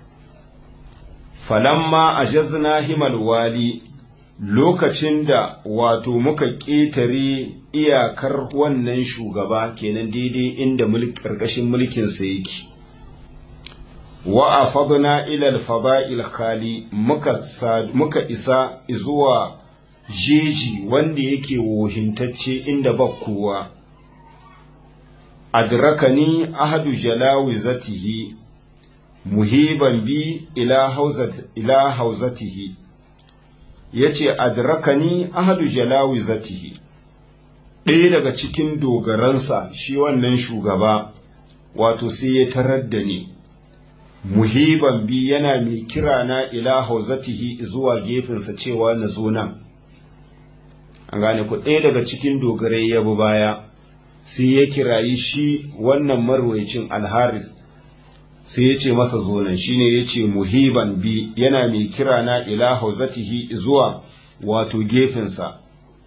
Falamma a jazna himal wali lokacin da wato muka ƙetare iyakar wannan shugaba kenan daidai inda ƙarƙashin mulkinsa yake. Wa a fagna ilal faba'il khali muka isa zuwa jeji wanda yake wohintacce inda ba kowa. adrakani ahadu jalawizatihi muhiban bi ila hauzat ila hauzatihi yace adrakani ahadu jalawizatihi ɗaya daga cikin dogaransa shi wannan shugaba wato sai ya tarar da ni muhiban bi yana mai kira na ila hauzatihi zuwa gefensa cewa na zo nan an gane ku ɗaya daga cikin dogarai ya bi baya sai ya kirayi shi wannan marwaicin alharis sai ya ce masa zonan shine ya ce muhiban bi yana mai kira na ila hauzatihi zuwa wato gefensa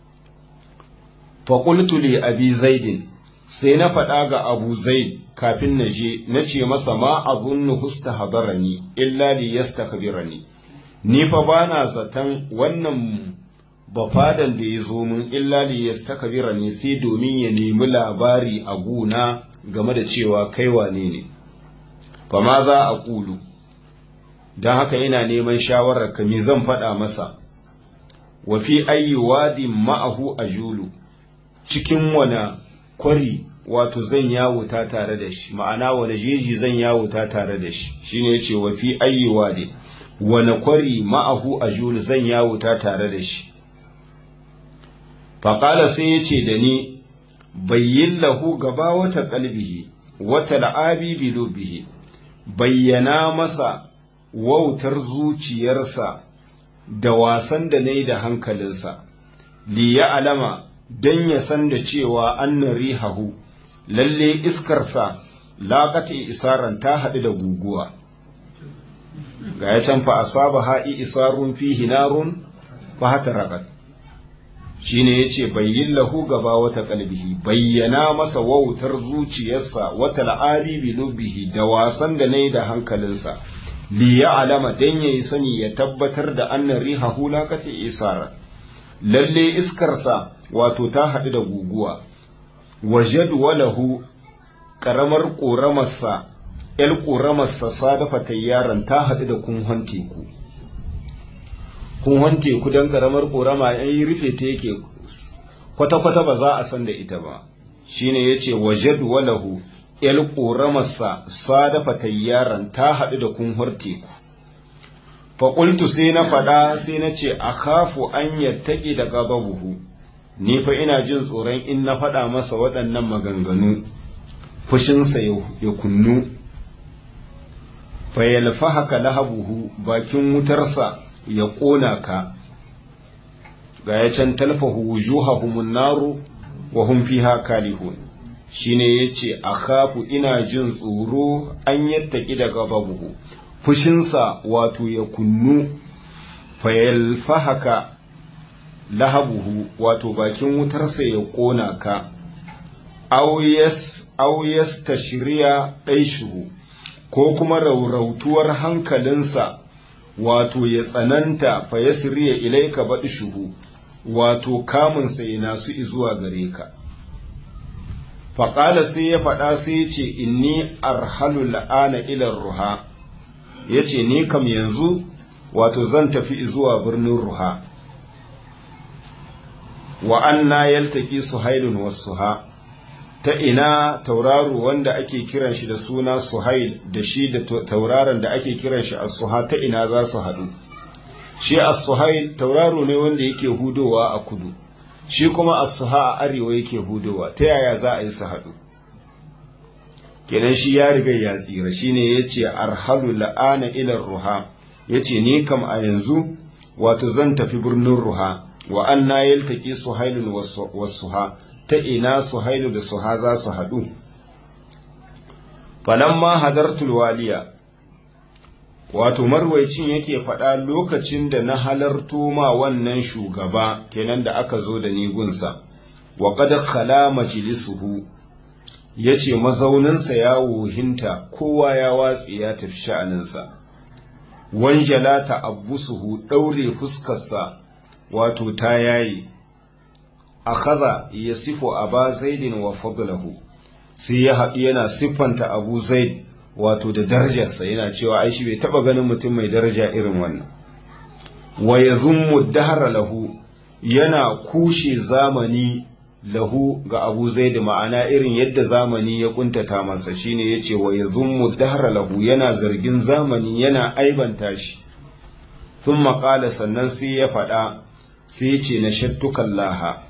faƙultu li abi zaidin sai na faɗa ga abu zaid kafin na je na ce masa ma azunnu husta hadarani illa li yastakbirani ni fa bana zaton wannan bafadan da ya zo min illa li yastakbira ne sai domin ya nemi labari a guna game da cewa kai wane ne fa ma za a kulu don haka ina neman shawarar ka me zan faɗa masa wa fi ayyi wadin ma'ahu ajulu cikin wana kwari wato zan yawuta tare da shi ma'ana wani jeji zan yawuta tare da shi shine yace wa fi ayyi wadin wani kwari ma'ahu ajulu zan yawuta tare da shi faƙala sai ya ce da ni bayyin lahu gaba wata ƙalbihi wata la'abi bihi bayyana masa wautar zuciyarsa da wasan da na yi da hankalinsa li ya alama don ya san da cewa annan rihahu lalle iskarsa laƙata isaran ta haɗu da guguwa ga ya can fa asaba ha'i isarun fihi narun fa hata raƙat shine yace bayyin lahu gaba wata kalbihi bayyana masa wautar zuciyarsa wata la'ari bi lubihi da wasan da nayi da hankalinsa li alama dan yayi sani ya tabbatar da anna rihahu laqati isara lalle iskarsa wato ta haɗu da guguwa wajad walahu karamar ƙoramarsa ‘yar ƙoramarsa sadafa tayyaran ta haɗu da kunhon teku kunhon teku don ƙaramar ƙorama ‘yan yi rufe ta yake kwata-kwata ba za a san da ita ba shine ya ce wajad walahu ‘yar ƙoramarsa sadafa tayyaran ta haɗu da kunhon teku faƙultu sai na faɗa sai na ce a kafu an yattaki da gababuhu ni fa ina jin tsoron in na faɗa masa waɗannan maganganu fushinsa ya kunnu fayalfa haka lahabuhu bakin wutarsa ya ƙona ka ga ya can talfahu wujuhahumun naru wa hum fiha kalihun shine yace akhafu ina jin tsoro an yattaki da gababuhu fushinsa wato ya kunnu fayalfa haka lahabuhu wato bakin wutarsa ya ƙona ka auyas ta shirya ɗaishuhu ko kuma raurautuwar hankalinsa wato ya tsananta fa ya siriya ilaika baɗi shuhu wato kamunsa ya nasu zuwa gare ka faƙala sai ya faɗa sai ya ce inni arhalu la'ana ilar ruha ya ce ni kam yanzu wato zan tafi zuwa birnin ruha wa anna yaltaki suhailun wasuha ta ina tauraro wanda ake kiran shi da suna suhail da shi da tauraron da ake kiran shi as-suha ta ina za su haɗu shi as-suhail tauraro ne wanda yake hudowa a kudu shi kuma as-suha a arewa yake hudowa ta yaya za a yi su haɗu kenan shi ya riga ya tsira shine yace arhalu la'ana ila ruha yace ni kam a yanzu wato zan tafi birnin ruha wa anna yaltaki suhailun was-suha ta ina suhailu da suha za su haɗu falamma hadartul waliya wato marwaicin yake faɗa lokacin da na halarto ma wannan shugaba kenan da aka zo da nigunsa wa qad khala majlisuhu yace mazauninsa ya wuhinta kowa ya watsi ya tafi sha'aninsa wanjala ta abbusuhu daure fuskarsa wato ta yayi akaza ya sifo aba zaidin wa fadlahu sai ya haɗu yana siffanta abu zaid wato da darajarsa yana cewa ai shi bai taɓa ganin mutum mai daraja irin wannan wa ya zummu dahara lahu yana kushe zamani lahu ga abu zaid ma'ana irin yadda zamani ya kuntata masa shine yace wa ya zummu dahara lahu yana zargin zamani yana aibanta shi thumma qala sannan sai ya faɗa sai ya ce na shattukan laha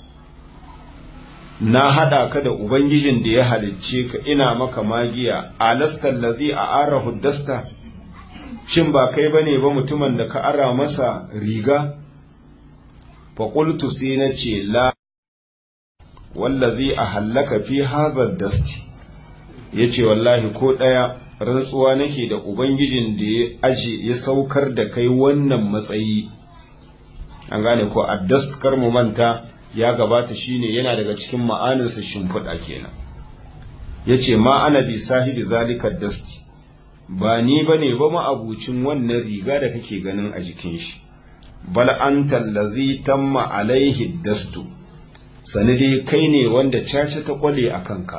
na haɗa ka da Ubangijin da ya halicce ka ina maka magiya, alasta lazi a ara huddasta, shin ba kai ba ne ba mutumin da ka ara masa riga? Faƙultu sai na ce la, wallazi a hallaka fi hazar dasti, ya ce wallahi ko ɗaya rantsuwa nake da Ubangijin da ya aje ya saukar da kai wannan matsayi. An gane ko addast kar mu manta. ya gabata shine yana daga cikin ma'aninsa shimfiɗa kenan ya ce ma ana bi sahibi zalika dasti ba ni ba ne ba ma'abucin wannan riga da kake ganin a jikin shi bal an tallazi tamma alaihi dastu sani dai kai ne wanda caca ta kwale a kanka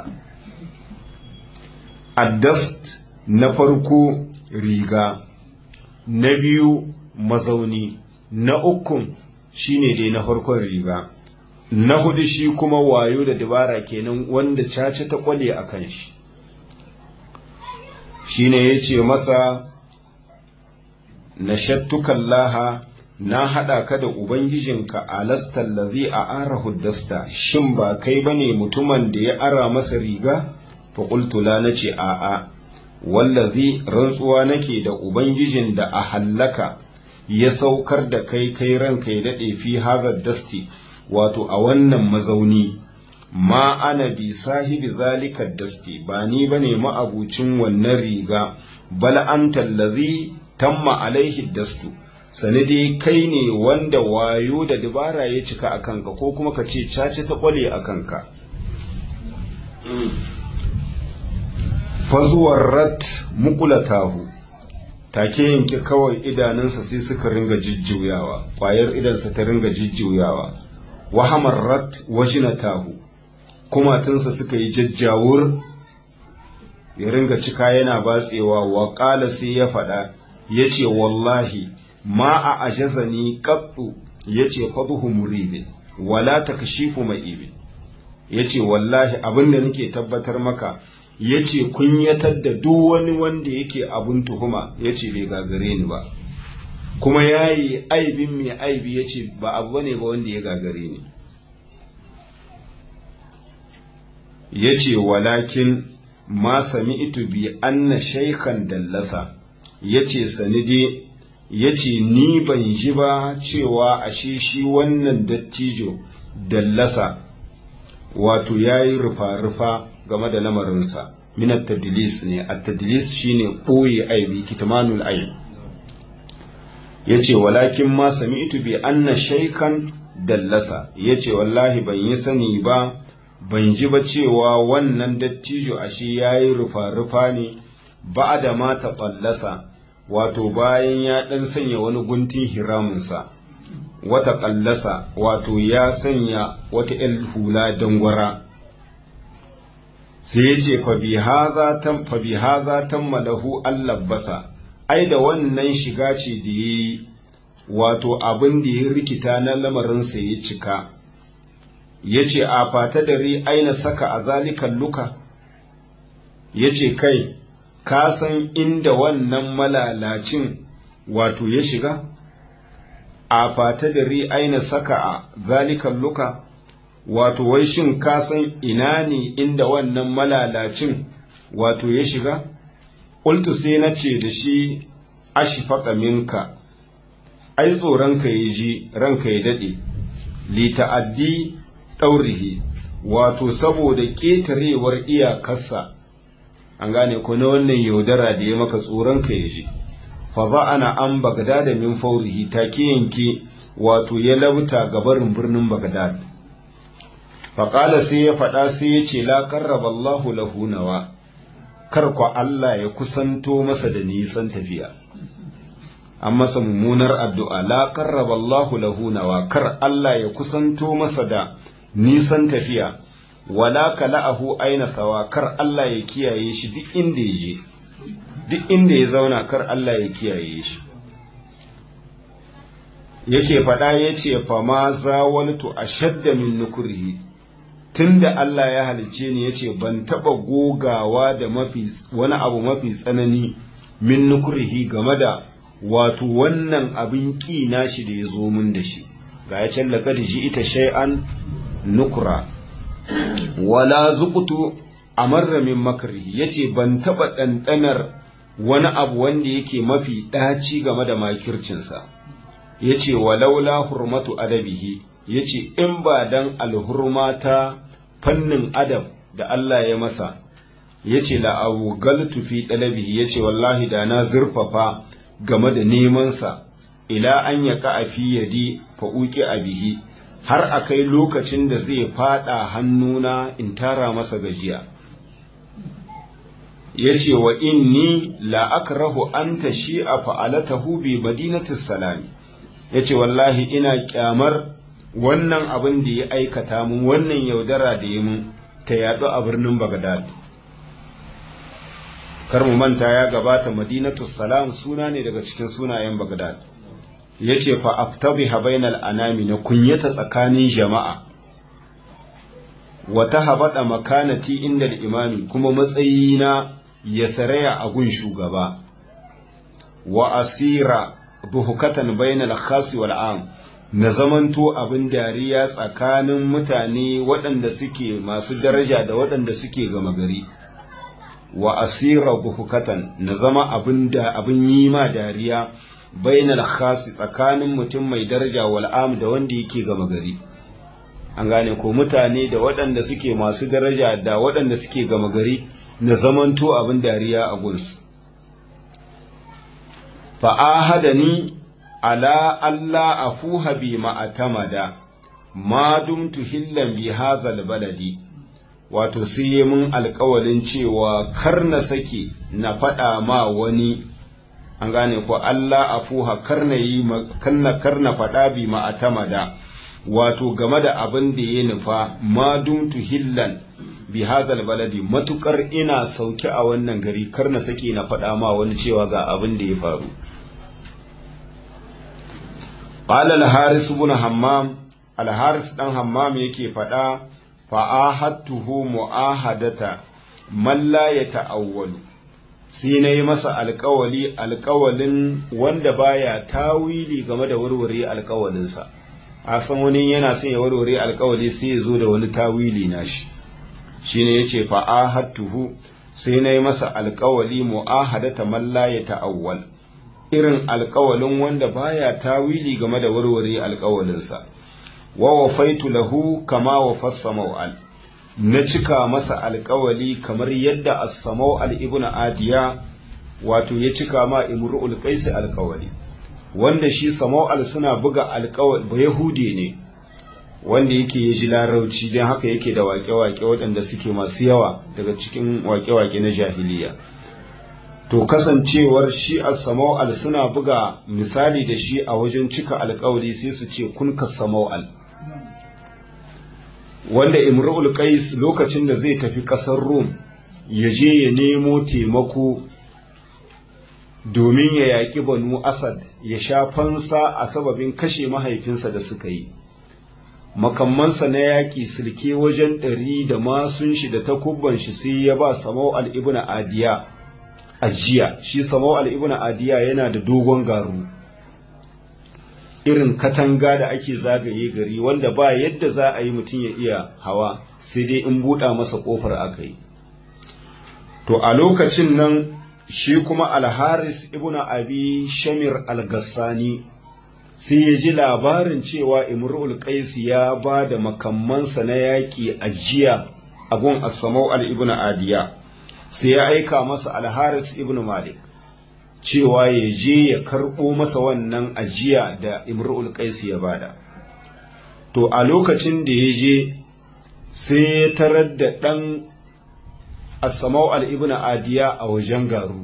addast na farko riga na biyu mazauni na ukun shine dai na farkon riga na hudu shi kuma wayo da dabara kenan wanda caca ta kwale a kan shi shi ne ya ce masa na shattukan laha na haɗa ka da ubangijinka alastan lazi a ara huddasta shin ba kai ba ne mutumin da ya ara masa riga faƙultula na ce a'a wallazi rantsuwa nake da ubangijin da a hallaka ya saukar da kai kai ranka ya daɗe fi hazar dasti wato a wannan mazauni ma ana bi sahibi zalika dasti ba ni bane ma'abucin wannan riga bal anta allazi tamma alaihi dastu sani dai kai ne wanda wayo da dabara ya cika a kanka ko kuma ka ce cace ta kwale a kanka fazuwar rat mukulatahu take yanke kawai idanunsa sai suka ringa jijjuyawa ƙwayar idansa ta ringa jijjuyawa wahamar rat wajinatahu kumatunsa suka yi jajjawur ya ringa cika yana batsewa wa ƙala sai ya faɗa ya ce wallahi ma a ajazani ƙaɗu ya ce fadhu muribin wala ta kashifu mai ibin ya ce wallahi abin da nake tabbatar maka ya ce kunyatar da duk wani wanda yake abin tuhuma ya ce bai gagare ni ba kuma ya yi aibin mai aibi ya ce ba abu ne ba wanda ya gagare ni ya ce walakin ma sami itu bi anna shaikhan dallasa ya ce sanide ya ce ni ban ji ba cewa ashe shi wannan dattijo dallasa wato ya yi rufa-rufa game da lamarinsa minat tadlis ne a tadlis shine ɓoye aibi kitmanul aib ya ce walakin ma sami itu bi anna shaikan dallasa ya ce wallahi ban yi sani ba ban ji ba cewa wannan dattijo ashe ya yi rufa-rufa ne ba da mata ɓallasa wato bayan ya ɗan sanya wani guntun hiramunsa wata ƙallasa wato ya sanya wata ‘yan hula dangwara sai ya ce fa bi haza tammalahu allabasa ai da wannan shiga ce da ya yi wato abin da ya rikita na lamarinsa ya cika ya ce a fata dare aina saka a zalikan luka ya ce kai ka san inda wannan malalacin wato ya shiga a fata dare aina saka a zalikan luka wato wai shin ka san ina ne inda wannan malalacin wato ya shiga ƙultu sai na ce da shi ashifaka minka ai tsoronka ya ji ranka ya daɗe li ta'addi ɗaurihi wato saboda ƙetarewar iyakarsa an gane ko na wannan yaudara da ya maka tsoronka ya ji fa ba ana an bagdada min faurihi take yanke wato ya lauta gabarin birnin bagdad faƙala sai ya faɗa sai ya ce la ƙarraba Allahu lahu nawa kar kwa Allah ya kusanto masa da nisan tafiya an masa mummunar addu'a la ƙarraba Allahu lahu nawa kar Allah ya kusanto masa da nisan tafiya wala kala'ahu aina sawa kar Allah ya kiyaye shi duk inda ya je duk inda ya zauna kar Allah ya kiyaye shi yake faɗa ya ce fa ma zawaltu ashadda min nukrihi tunda Allah ya halice ni yace ban taba gogawa da mafi wani abu mafi tsanani min nukrihi game da wato wannan abin ƙi nashi da ya zo min da shi ga ya can laqad ita shay'an nukra wala zuqtu amarra min makrihi yace ban taba ɗanɗanar wani abu wanda yake mafi ɗaci game da makircinsa yace walaula hurmatu adabihi yace in ba dan alhurmata fannin adab da Allah ya masa yace la awgaltu fi dalabihi yace wallahi da na zurfafa game da neman sa ila an yaka a fi yadi fa uki abihi har akai lokacin da zai fada hannuna in tara masa gajiya yace wa inni la akrahu an tashi'a fa'alatahu bi madinatis salami yace wallahi ina kyamar wannan abin da ya aikata mun wannan yaudara da ya mun ta yaɗu a birnin Bagdad. Kar mu manta ya gabata Madinatu Salam suna ne daga cikin sunayen Bagdad. Ya ce fa aftabi bainal anami na kunyata tsakanin jama'a. Wata habaɗa makanati inda imami kuma matsayina ya saraya a gun shugaba. Wa asira buhukatan bainal khasi wal am. na zamanto abin dariya tsakanin mutane waɗanda suke masu daraja da waɗanda suke gama gari wa asira buhukatan na zama abin da abin yi ma dariya bainal khasi tsakanin mutum mai daraja wal'am da wanda yake gama gari an gane ko mutane da waɗanda suke masu daraja da waɗanda suke gama gari na zamanto abin dariya a gunsu fa'ahadani ala Allah afuha bi ma'atamada ma dumtu hillan bi hadhal baladi wato sai yi mun alkawalin cewa kar na sake na faɗa ma wani an gane ko Allah afuha kar na yi karna karna faɗa bi ma'atamada wato game da abin da ya nufa ma dumtu hillan bi hadhal baladi matukar ina sauki a wannan gari kar na sake na faɗa ma wani cewa ga abin da ya faru قال الحارث بن حمام الحارث دان حمام yake faɗa fa'ahadtuhu mu'ahadata man la yata'awwalu sai na yi masa alƙawali alƙawalin wanda baya tawili game da warware alƙawalinsa a san wani yana son ya warware alƙawali sai ya zo da wani tawili nashi shine yace fa'ahadtuhu sai na yi masa alƙawali mu'ahadata man la yata'awwal irin alkawalin wanda baya tawili game da warware alkawalinsa wa wafaitu lahu kama wafassa maw'al na cika masa alkawali kamar yadda as-samaw'al ibn adiya wato ya cika ma imru'ul qais alkawali wanda shi samaw'al suna buga alkawali ba yahude ne wanda yake ya ji larauci don haka yake da wake-wake waɗanda suke masu yawa daga cikin wake-wake na jahiliya to kasancewar shi as-samaw'al suna buga misali da shi a wajen cika alkawari sai su ce kun ka samaw'al wanda imrul qais lokacin da zai tafi ƙasar rum ya je ya nemo taimako domin ya yaƙi banu asad ya sha fansa a sababin kashe mahaifinsa da suka yi makammansa na yaƙi silke wajen ɗari da masun shi da takubban shi sai ya ba samau al'ibna adiya ajiya shi samau al'ibna adiya yana da dogon garu irin katanga da ake zagaye gari wanda ba yadda za a yi mutum ya iya hawa sai dai in buɗa masa ƙofar aka yi to a lokacin nan shi kuma alharis ibn abi shamir al-gassani sai ya ji labarin cewa imrul qais ya ba da makammansa na yaƙi a jiya a gun asamau al-ibn adiya sai ya aika masa alharis ibn malik cewa ya je ya karɓo masa wannan ajiya da imrul qais ya bada to a lokacin da ya je sai ya tarar da ɗan asamau al-ibn adiya a wajen garu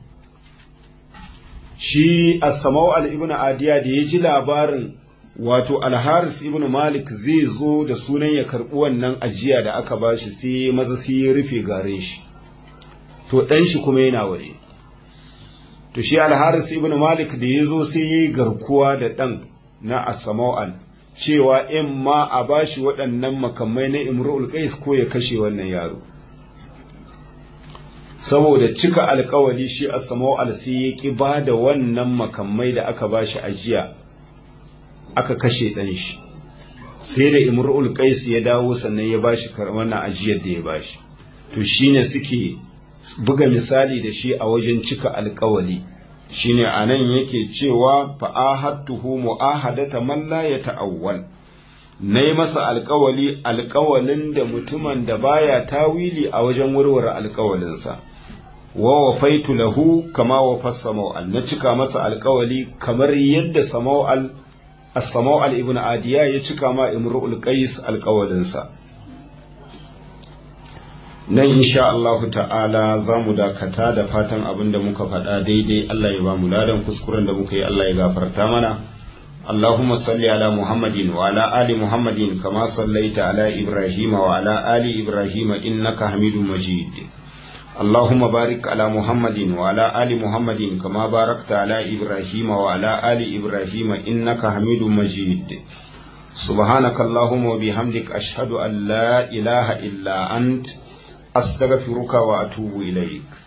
shi asamau al-ibn adiya da ya ji labarin wato alharis ibn malik zai zo da sunan ya karɓi wannan ajiya da aka bashi sai maza sai ya rufe gare shi to ɗan shi kuma yana waje to shi alharis ibn malik da ya zo sai ya yi garkuwa da ɗan na asamau'al cewa in ma a bashi waɗannan makamai na imru'ul qais ko ya kashe wannan yaro saboda cika alkawari shi asamau'al sai ya ki ba da wannan makamai da aka bashi ajiya aka kashe ɗan shi sai da imru'ul qais ya dawo sannan ya bashi wannan ajiyar da ya bashi to shine suke buga misali da shi a wajen cika alkawali shine anan yake cewa fa'ahattuhu mu'ahadata man la yata'awwal nayi masa alkawali alkawalin da mutumin da baya tawili a wajen warware alkawalinsa wa wafaitu lahu kama wafa samawal na cika masa alkawali kamar yadda samawal as-samawal ibn adiya ya cika ma imru'ul qais alkawalinsa nan insha Allahu ta'ala za mu dakata da fatan abin da muka faɗa daidai Allah ya ba mu ladan kuskuren da muka yi Allah ya gafarta mana Allahumma salli ala Muhammadin wa ala ali Muhammadin kama sallaita ala Ibrahim wa ala ali Ibrahim innaka Hamidum Majid Allahumma barik ala Muhammadin wa ala ali Muhammadin kama barakta ala Ibrahim wa ala ali Ibrahim innaka Hamidum Majid سبحانك اللهم وبحمدك أشهد أن لا إله إلا أنت أستغفرك وأتوب إليك